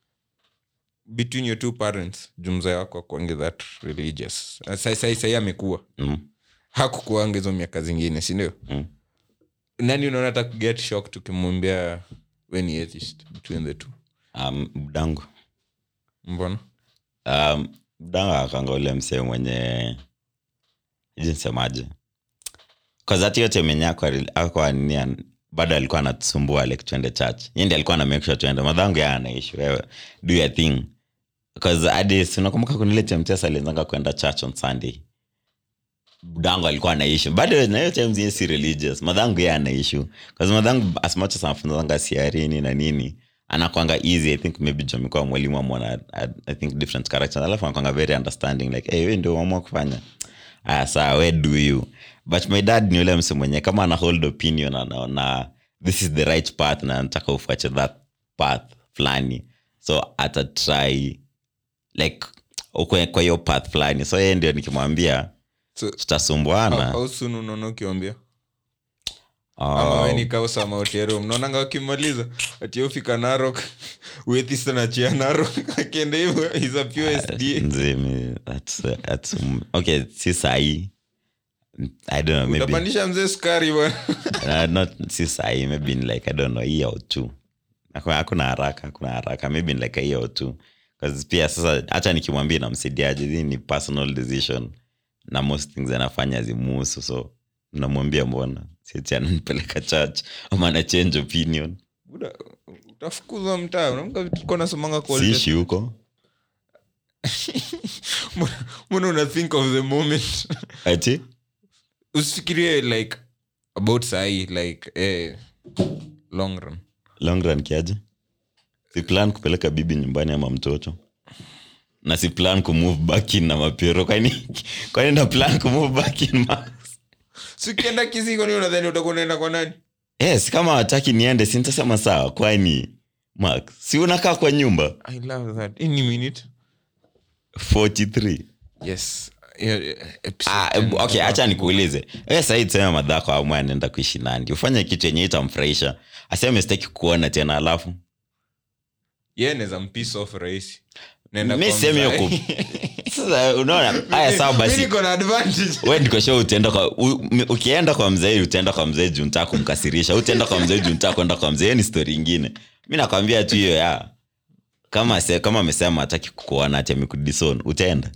between your two parents jumza wako akuange that religious Uh, sai sai sai amekuwa mm. hakukuanga hizo miaka zingine sindio Mm. nani unaona hata get shock tukimwambia we ni atheist between the two um, mdangu mbona um, mdangu akanga ule msee mwenye jinsemaje kazati yote menye akwa nini bado alikuwa anatusumbua like tuende church yindi alikuwa na make sure tuende madhangu ya anaishi wewe do your thing bcause hadi sinakumbuka kunile chemtesa alienzanga kwenda church on sunday budangu alikuwa anaishi bado na hiyo time zenye si religious madhangu ye anaishu bcause madhangu as much as anafunzanga siarini na nini anakwanga easy i think maybe jomikuwa mwalimu amwana i think different characters alafu anakwanga very understanding like hey, we ndio uamua kufanya aya saa we do you but my dad ni ule mse mwenye kama ana hold opinion anaona this is the right path na nataka ufuache that path fulani so atatry like ukwe kwa hiyo path fulani so yeye ndio nikimwambia so tutasumbuana au soon unaona ukiwambia Oh, ama wenikausa mautiero mnaonanga wakimaliza atiofika narok wethista nachia narok akienda hivo is a pure sda nzimi, that's, uh, that's, um, okay si sahii i don't know maybe utapandisha mzee sukari bwana uh, not si sahi maybe in like i don't know a year or two Hakuna- hakuna haraka hakuna haraka maybe in like a year or two bcause pia sasa hata nikimwambia namsaidiaje hii ni personal decision na most things anafanya zimuhusu so namwambia mbona sieti ananipeleka church ama ana change opinion Buda, utafukuzwa mtaa unamka tulikuwa nasomanga kwa old siishi huko Mbona- mbona una think of the moment ati usifikirie like about sahi like eh, long run long run kiaje si plan kupeleka bibi nyumbani ama mtoto na si plan kumove back in na mapero kwani kwani na plan kumove back in ma sikienda kisiko ni unadhani utakuwa unaenda kwa nani yes kama wataki niende sintasema sawa kwani mark si unakaa kwa nyumba i love that any minute 43 yes Yeah, yeah, episode ah, 10. okay hacha nikuulize we sahii tuseme madhako amwe anaenda kuishi nandi ufanye kitu yenye itamfurahisha aseme sitaki kuona tena alafu Yeye anaweza mpiss off rahisi Naenda mi kwa sehemu hiyo mzae. ku sasa unaona haya sawa Mi basi niko na advantage we nikosha utaenda kwa u, m- ukienda kwa mzee utaenda kwa mzee juu ntaa kumkasirisha utaenda kwa mzee juu ntaa kwenda kwa mzee hiyo ni stori ingine mi nakwambia tu hiyo ya kama se, kama amesema hataki kukuona ati amekudison utaenda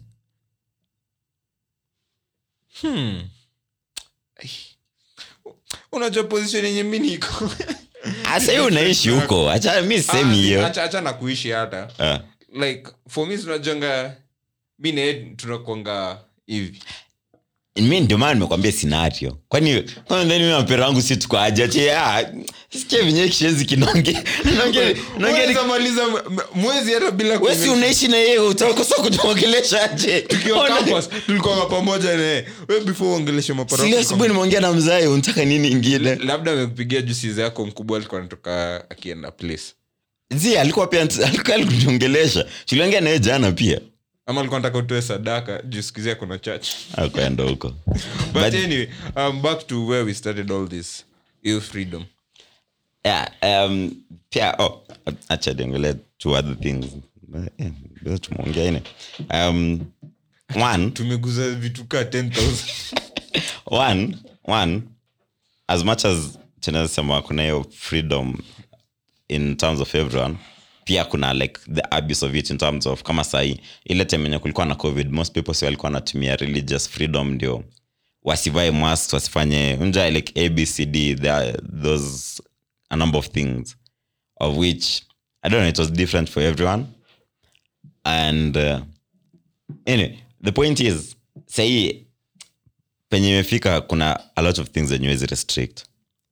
Hmm. Ai. unajua position yenye mi niko asa hiyo unaishi huko hacha mi sehemu Ah, hiyo acha- acha na kuishi hata Ah. like for me tunajonga mi nae tunakwanga hivi mi ndio maana nimekwambia scenario kwani kwani ndani mimi mapera wangu si tuko aje ati ah sikia vinye kishenzi kinonge nonge nonge Unaweza maliza m- m- mwezi hata bila wewe si kume- unaishi na yeye utakosa kutuongelesha aje tukiwa Ona- campus tulikuwa pamoja naye we before uongeleshe mapara Sili asubuhi nimeongea na mzae unataka nini ingine labda amekupigia juu siza yako mkubwa alikuwa anatoka akienda place zi alikuwa pia alikuwa alikuongelesha tuliongea naye jana pia ama alikuwa nataka utoe sadaka juu sikizia kuna church akwenda huko but, But- anyway um, back to where we started all this ill freedom yeah, um, pia oh, acha niangalie two other things Eh, bila tumeongea ine um, one tumeguza vitu kaa 10000 one one as much as tunasema kuna hiyo freedom in terms of everyone pia kuna like the abuse of it in terms of kama sahii ile time enye kulikuwa na covid most people si walikuwa wanatumia religious freedom ndio wasivae mask wasifanye unja like abcd there are those a number of things of which i don't know it was different for everyone and uh, anyway the point is sahii penye imefika kuna a lot of things zenye wezi restrict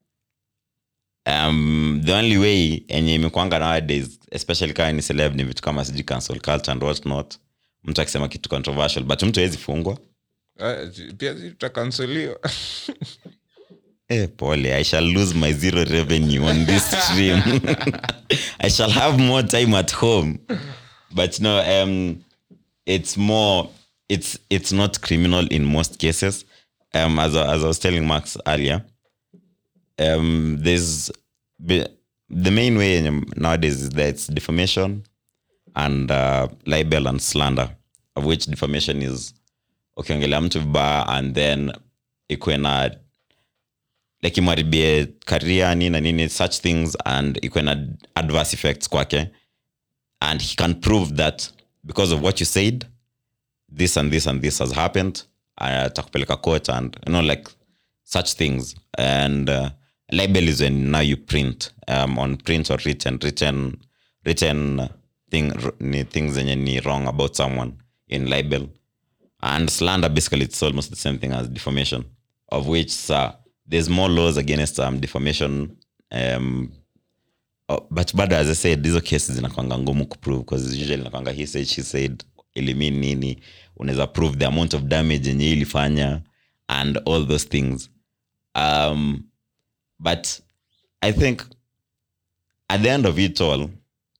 um, the only way enye imekwanga nowadays especially kama ni celeb ni vitu kama sijui cancel culture and what not mtu akisema kitu controversial but mtu awezi fungwa Ah, pia si tutakanseliwa Eh, pole i shall lose my zero revenue on this stream i shall have more time at home but no um it's more it's it's not criminal in most cases um as I, as I was telling max earlier um there's be- the main way nowadays is that it's defamation and uh, libel and slander of which defamation is ukiongelea mtu vibaya and then ikuwe na like imharibie karia nini na nini such things and ikuwe na adverse effects kwake and he can prove that because of what you said this and this and this has happened atakupeleka court and you know like such things and uh, label is when now you print um, on print or written written written thing ni things zenye ni wrong about someone in libel and slander basically it's almost the same thing as defamation of which uh, there's more laws against um, defamation um, oh, but bado as i said hizo cases zinakwanga ngumu kuprove because usually inakwanga he said she said ilimin nini unaweza prove the amount of damage yenye ilifanya and all those things um, but i think at the end of it all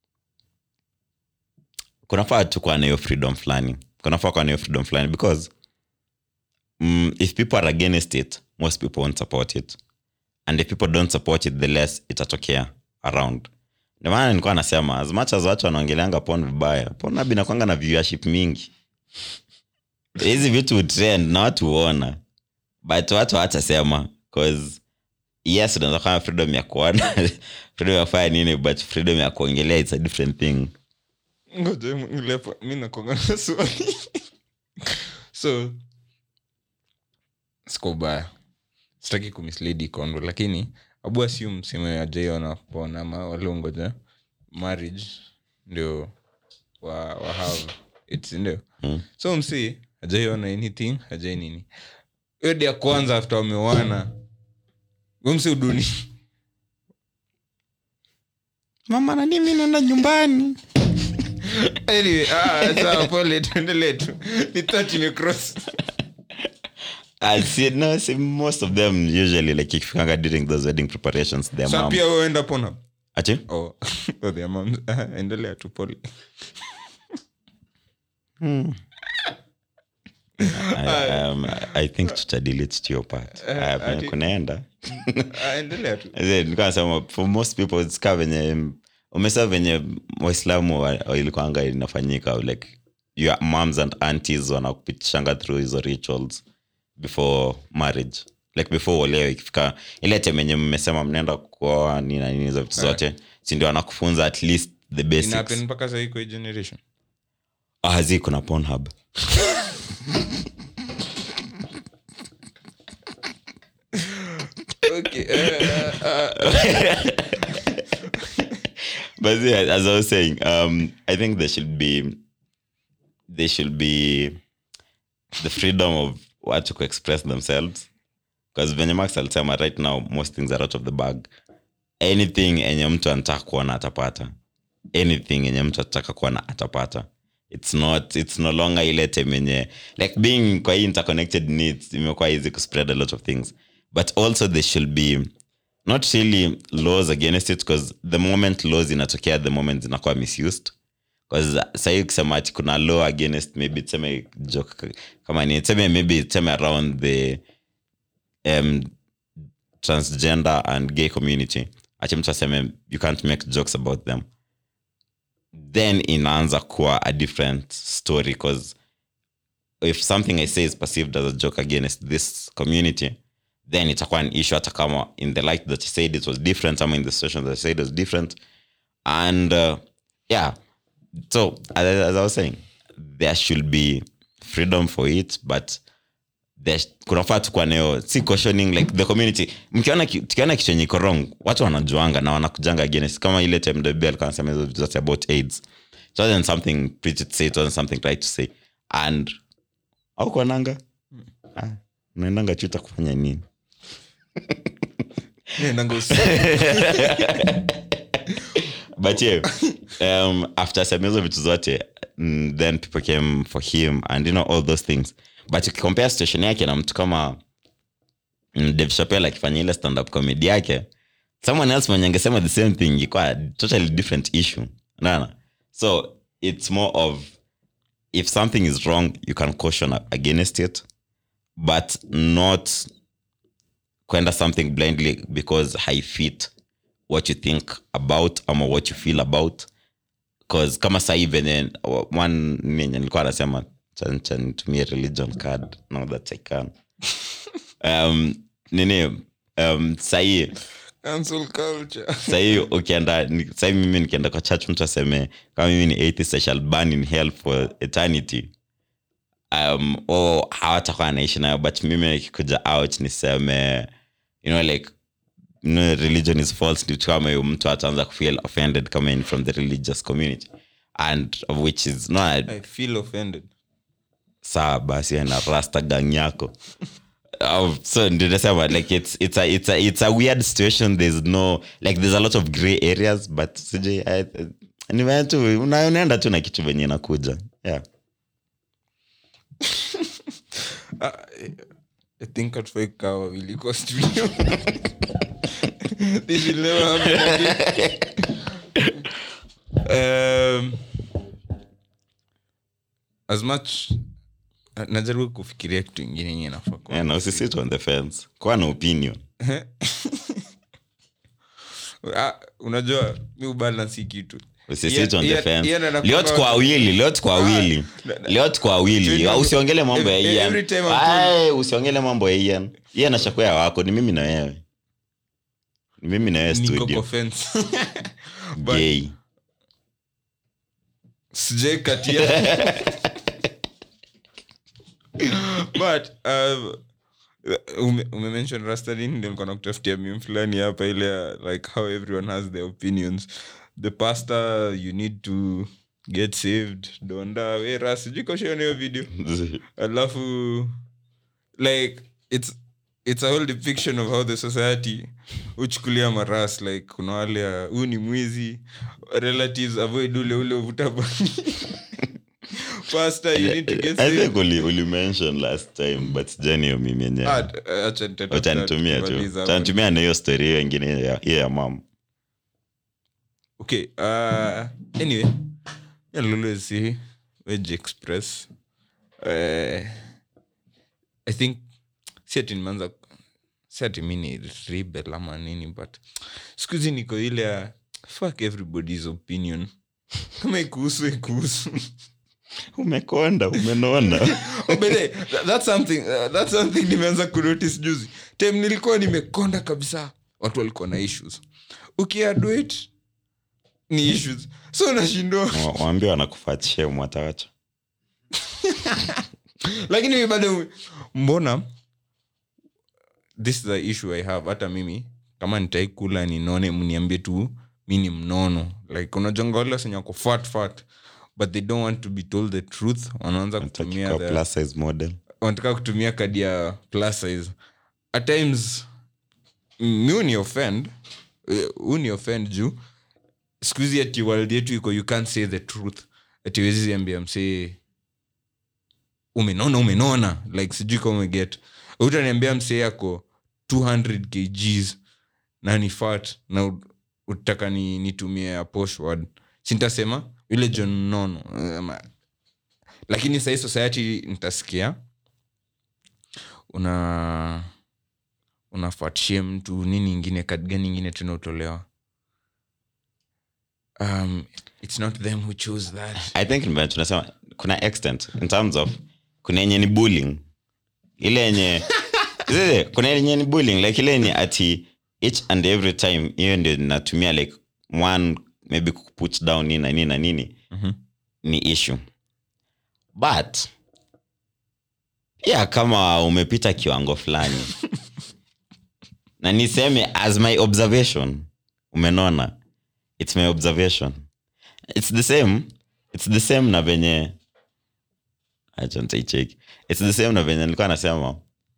kunafaa tu kuwa na hiyo freedom fulani kunafaa kuwa na hiyo freedom fulani because mm, if people are against it most people won't support it and if people don't support it the less itatokea around ndio maana nilikuwa nasema as much as watu wanaongeleanga pon vibaya pon abi nakwanga na viewership mingi hizi vitu trend na watu huona but watu hawatasema cause yes unaweza kama freedom ya kuona freedom ya kufanya nini but freedom ya kuongelea it's a different thing ngoja nglepa mi nakwanga na swali so siko baya sitaki kumisledi kondo lakini abu assume sime ajaiona pon ama waliongoja marriage ndio wa, wa have it ndio Mm. so msi ajaiona anything ajai nini hiyo dia kwanza after wamewana umsi uduni mama nani mi naenda nyumbani anyway, ah, sawa pole tuendelee tu ni thought imecross I see, no, see, most of them usually like ikifikanga during those wedding preparations their sa mom pia uenda pona ati oh, oh, their moms. endelea tu pole I, um, I think tutadili it to your part Eh, uh, ati- kunaenda Ah, endelea tu nilikuwa nasema for most people it's ka venye umesa venye waislamu wa- wa- ilikuanga inafanyika like your moms and aunties wanakupitishanga through hizo rituals before marriage like before uolewe ikifika ile time yenye mmesema mnaenda kuoa nini na nini hizo vitu zote si ndio wanakufunza at least the basics inapen mpaka sahii kwa hii generation Ah, hazi kuna Pornhub. okay, eh, ah, but yeah, as I was saying, um, I think there should be there should be the freedom of what to express themselves. Because venye Max alisema right now most things are out of the bag. Anything enye mtu anataka kuona atapata. Anything enye mtu anataka kuona atapata. It's not it's no longer ile time enye like being kwa hii interconnected needs imekuwa easy to spread a lot of things. But also there should be not really laws against it because the moment laws inatokea the moment zinakuwa misused bcause sahii ukisema ati kuna law against maybe tuseme joke kama ni tuseme maybe tuseme around the um, transgender and gay community ache mtu aseme you can't make jokes about them then inaanza kuwa a different story because if something i say is perceived as a joke against this community then itakuwa an issue hata kama in the light that i said it was different ama in the situation that i said it was different and uh, yeah so as, as i was saying there should be freedom for it but there- kunafaa tukuwa nayo si cautioning like the community mkiona ki- tukiona kitu yenye iko wrong watu wanajuanga na wanakujanga against kama ile time the bell kanasema hizo vitu zote about aids it wasn't something pretty to say it wasn't something right to say and au kuananga ah, unaendanga chuta kufanya nini Naendanga usiku. but yeah um, after asema hizo vitu zote mm, then people came for him and you know all those things but ukicompare situation yake na mtu kama mm, Dave Chappelle akifanya ile stand up comedy yake someone else mwenye angesema the same thing ikwa totally different issue nana so it's more of if something is wrong you can caution against it but not kwenda something blindly because haifit what you think about ama what you feel about cause kama sahii venye one nenye nilikuwa anasema cha- cha nitumie religion card now that i can um, nini um, sahii Cancel culture. sahii ukienda ni- sahii mimi nikienda kwa church mtu aseme kama mimi ni atheist i shall burn in hell for eternity um, o hawatakuwa anaishi nayo but mimi nikikuja out niseme you know like you know, religion is false ndio kama hiyo mtu ataanza kufeel offended kama in from the religious community and of which is no I feel offended. saa basi na rasta gang yako Um, so ndio nasema like it's, it's, a, it's, a, it's a weird situation there's no like there's a lot of gray areas but sijui I- ni venye tu una- unaenda tu na kitu venye inakuja yeah Ah, I think hatufai kukaa wawili kwa studio. This will never happen again. Um, as much najaribu kufikiria kitu ingine yenye nafaa kuwa. yeah, na usisit on the fence kuwa na opinion Ah, unajua mi ubalansi kitu usisit Ian- on the Ian- fence Ian anakuanga- leo tuko wawili leo tuko wawili leo tuko wawili Junior- usiongele mambo ya Every- Ian every time I'm Ai, usiongele mambo ya Ian Ian ashakuwa wako ni mimi na wewe ni mimi na wewe niko studio kwa fence. But- gay sijai katia but um, ume, umemention rastalin ndio nilikuwa nakutafutia mim fulani hapa ile ya, like how everyone has their opinions the pastor you need to get saved donda wera sijui koshaona hiyo video alafu like it's it's a whole depiction of how the society huchukulia maras like kuna wale ya huu ni mwizi relatives avoid ule ule uvuta bangi pastor you need to get I saved think uli, uli mention last time but sijani hiyo mimi yenyewe Ah, eh, acha nitatafuta utanitumia tu tukimaliza hapa. utanitumia na hiyo story hiyo ingine ya- hiyo ya mam okay uh, anyway I'll always say Wedge express uh, i think si ati nimeanza si ati mi ni rebel ama nini but siku hizi niko ile ya fuck everybody's opinion kama ikuhusu ikuhusu umekonda umenona Oh, by the way, tha- that's something uh, that's something nimeanza kunotice juzi time nilikuwa nimekonda kabisa watu walikuwa na issues ukiaduit ni issues so unashindwa Wa- waambie wanakufatisha mwatawacha lakini mi bado mbona this is the issue i have hata mimi kama nitaikula ninone mniambie tu mi ni mnono like unajonga wale wasenye wako fat fat but they don't want to be told the truth wanaanza kutumia Kwa the, plus size model wanataka kutumia kadi ya plus size at times mi uni offend eh, uni offend juu siku hizi ati world yetu iko you can't say the truth ati wezi ambia msee umenona umenona like sijui kama umeget utaniambia msee ako 200 kgs na ni fat na ut- utaka ni, nitumie ya posh word sintasema yule john nono Ama- lakini sahii society nitasikia una unafuatishia mtu nini ingine kad gani ingine tena utolewa um, it's not them who choose that i think nime- tunasema kuna extent in terms of kuna yenye ni bullying ile yenye Zile, kuna yenye ni bullying like ile yenye ati each and every time hiyo ndio natumia like one maybe kuput down nini na nini na nini Mhm. ni issue but pia kama umepita kiwango fulani na niseme as my observation umenona its my observation its the same its the same na venye acha nitaicheki its the same na venye nilikuwa nasema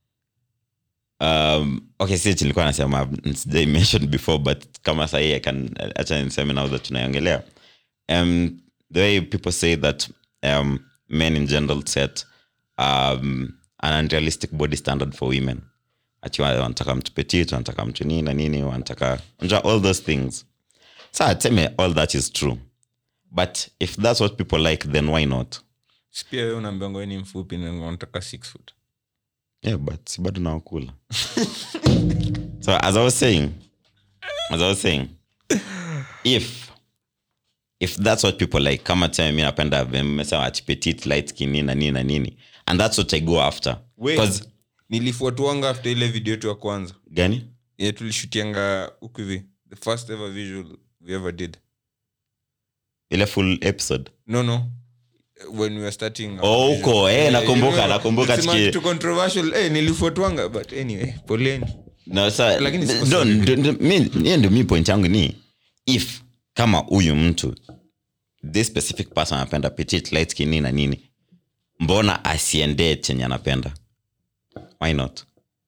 um, okay si ati nilikuwa nasema sijai mention before but kama sahii I can acha niseme now that tunaiongelea um, the way people say that um, men in general set um, an unrealistic body standard for women ati wa- wanataka mtu petit wanataka mtu nini na nini wanataka unajua all those things sa teme all that is true but if that's what people like then why not Si pia we unaambiwa ngoe ni mfupi na unataka six foot yeah but si bado nawakula so as i was saying as i was saying if if that's what people like kama tuseme mi napenda mesema ati petit light skin nini na nini na nini and that's what i go after Wait. 'Cause- nilifuatuanga after ile video yetu ya kwanza gani ye tulishutianga huku hivi the first ever visual we ever did ile full episode no no when we were starting our Oh, visual. huko, eh, Eh, nakumbuka, you know, nakumbuka it's tuki- much too controversial eh, nilifuatuanga but anyway poleni no, sa, Lakini siko ndo- sorry. ndo- ndo- mi- hiyo ndio mi point yangu ni if kama huyu mtu this specific person anapenda petit light skin nini na nini mbona asiendee chenye anapenda why not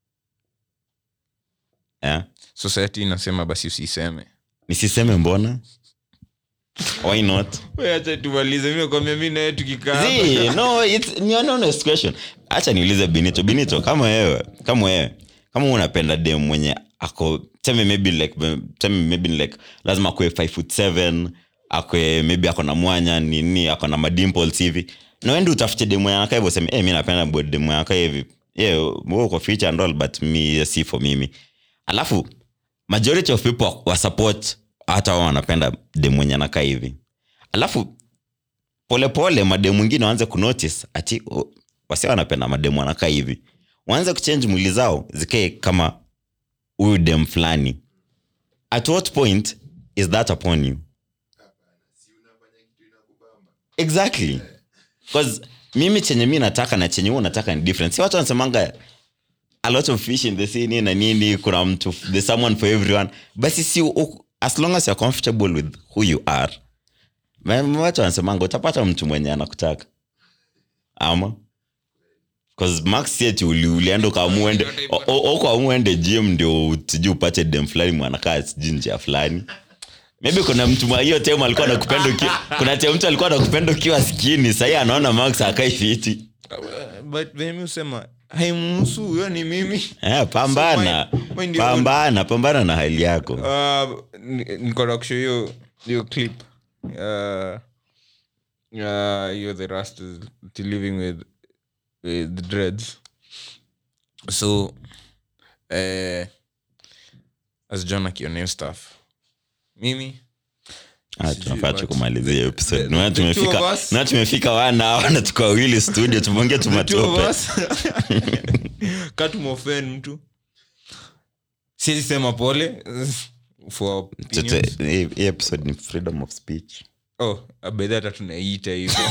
yeah? society inasema basi usiseme nisiseme mbona why not We acha tumalize mi nakwambia mi naye tukikaa See, hapa. no, it's, ni an honest question hacha niulize benito benito kama wewe kama wewe kama unapenda dem mwenye ako teme maybe like teme maybe like lazima akwe 5 foot 7 akwe maybe ako na mwanya nini ako na madimples hivi na wende utafute dem mwenye anakaa hivyo useme hey, mi napenda bod dem mwenye anakaa hivi yeah, wewe uko feature and all but mi si for mimi alafu majority of people wa support hata wao wanapenda dem mwenye anakaa hivi alafu polepole mademu mwingine waanze kunotice ati oh, wasi wanapenda mademu wanakaa hivi waanze kuchange mwili zao zikae kama huyu dem fulani at what point is that upon you exactly bcause mimi chenye mi nataka na chenye huu nataka ni different si watu wanasemanga a lot of fish in the sea nini na nini kuna mtu there's someone for everyone basi si u- as long as you're comfortable with who you are Ma- watu wanasemanga utapata mtu mwenye anakutaka ama Cause max eti uli- ulienda ukaamuende ukaamuende gym ndio sijui upate dem fulani mwanakaa sijui njia fulani maybe kuna mtu mwa hiyo tem alikuwa nakupenda ukiwa kuna tem mtu alikuwa nakupenda ukiwa skini sahii anaona max akai fiti but venye mi husema haimhusu huyo ni mimi eh, pambana So my- mind your own. pambana pambana na hali yako Uh, ni- niko na kushow hiyo hiyo clip uh, uh, hiyo the rastas living with, with the dreads so uh, as john akioneo staff mimi Ah, sijui tunafaa tu what- kumalizia hiyo episode the- Naona the two of tumefika us- naona tumefika wana hawa na tuko wawili studio tumeongea the two of tumatope us katumofend mtu siwezi sema pole for our opinions. Tete- hii hii episode ni freedom of speech oh abedha hata tunaiita hivyo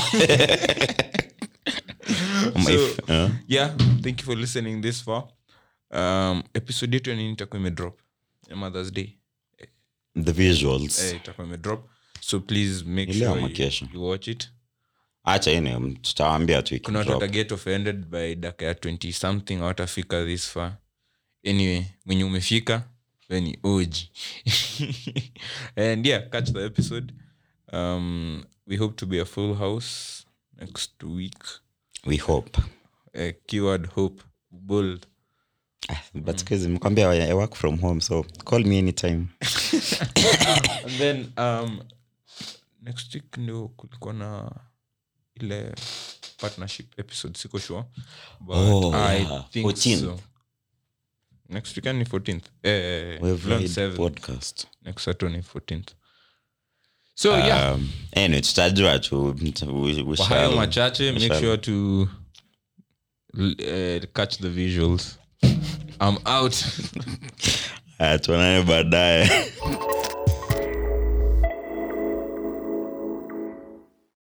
Ama So- if- eh? yeah thank you for listening this far um, episode yetu ya nini itakuwa imedrop ya mothers day the visuals eh, itakuwa imedrop so please make Ile sure ama you, kesho. you watch it acha ine tutawaambia tu kuna watu ikidrop. wataget offended by daka ya 20 something awatafika this far anyway mwenye umefika we ni oji and yeah catch the episode um, we hope to be a full house next week we hope uh, keyword hope bold Ah, but sikuhizi nimekwambia I work from home so call me anytime and then um, next week ndio kulikuwa na ile partnership episode siko sure but Oh, i yeah. think 14th. so next weekend ni 14th eh, We've Learn made seven. podcast next saturday 14th so yeah um, anyway tutajua tu we- we kwa hayo shall- machache we make shall- sure to uh, catch the visuals i'm out Haya, tuonane baadaye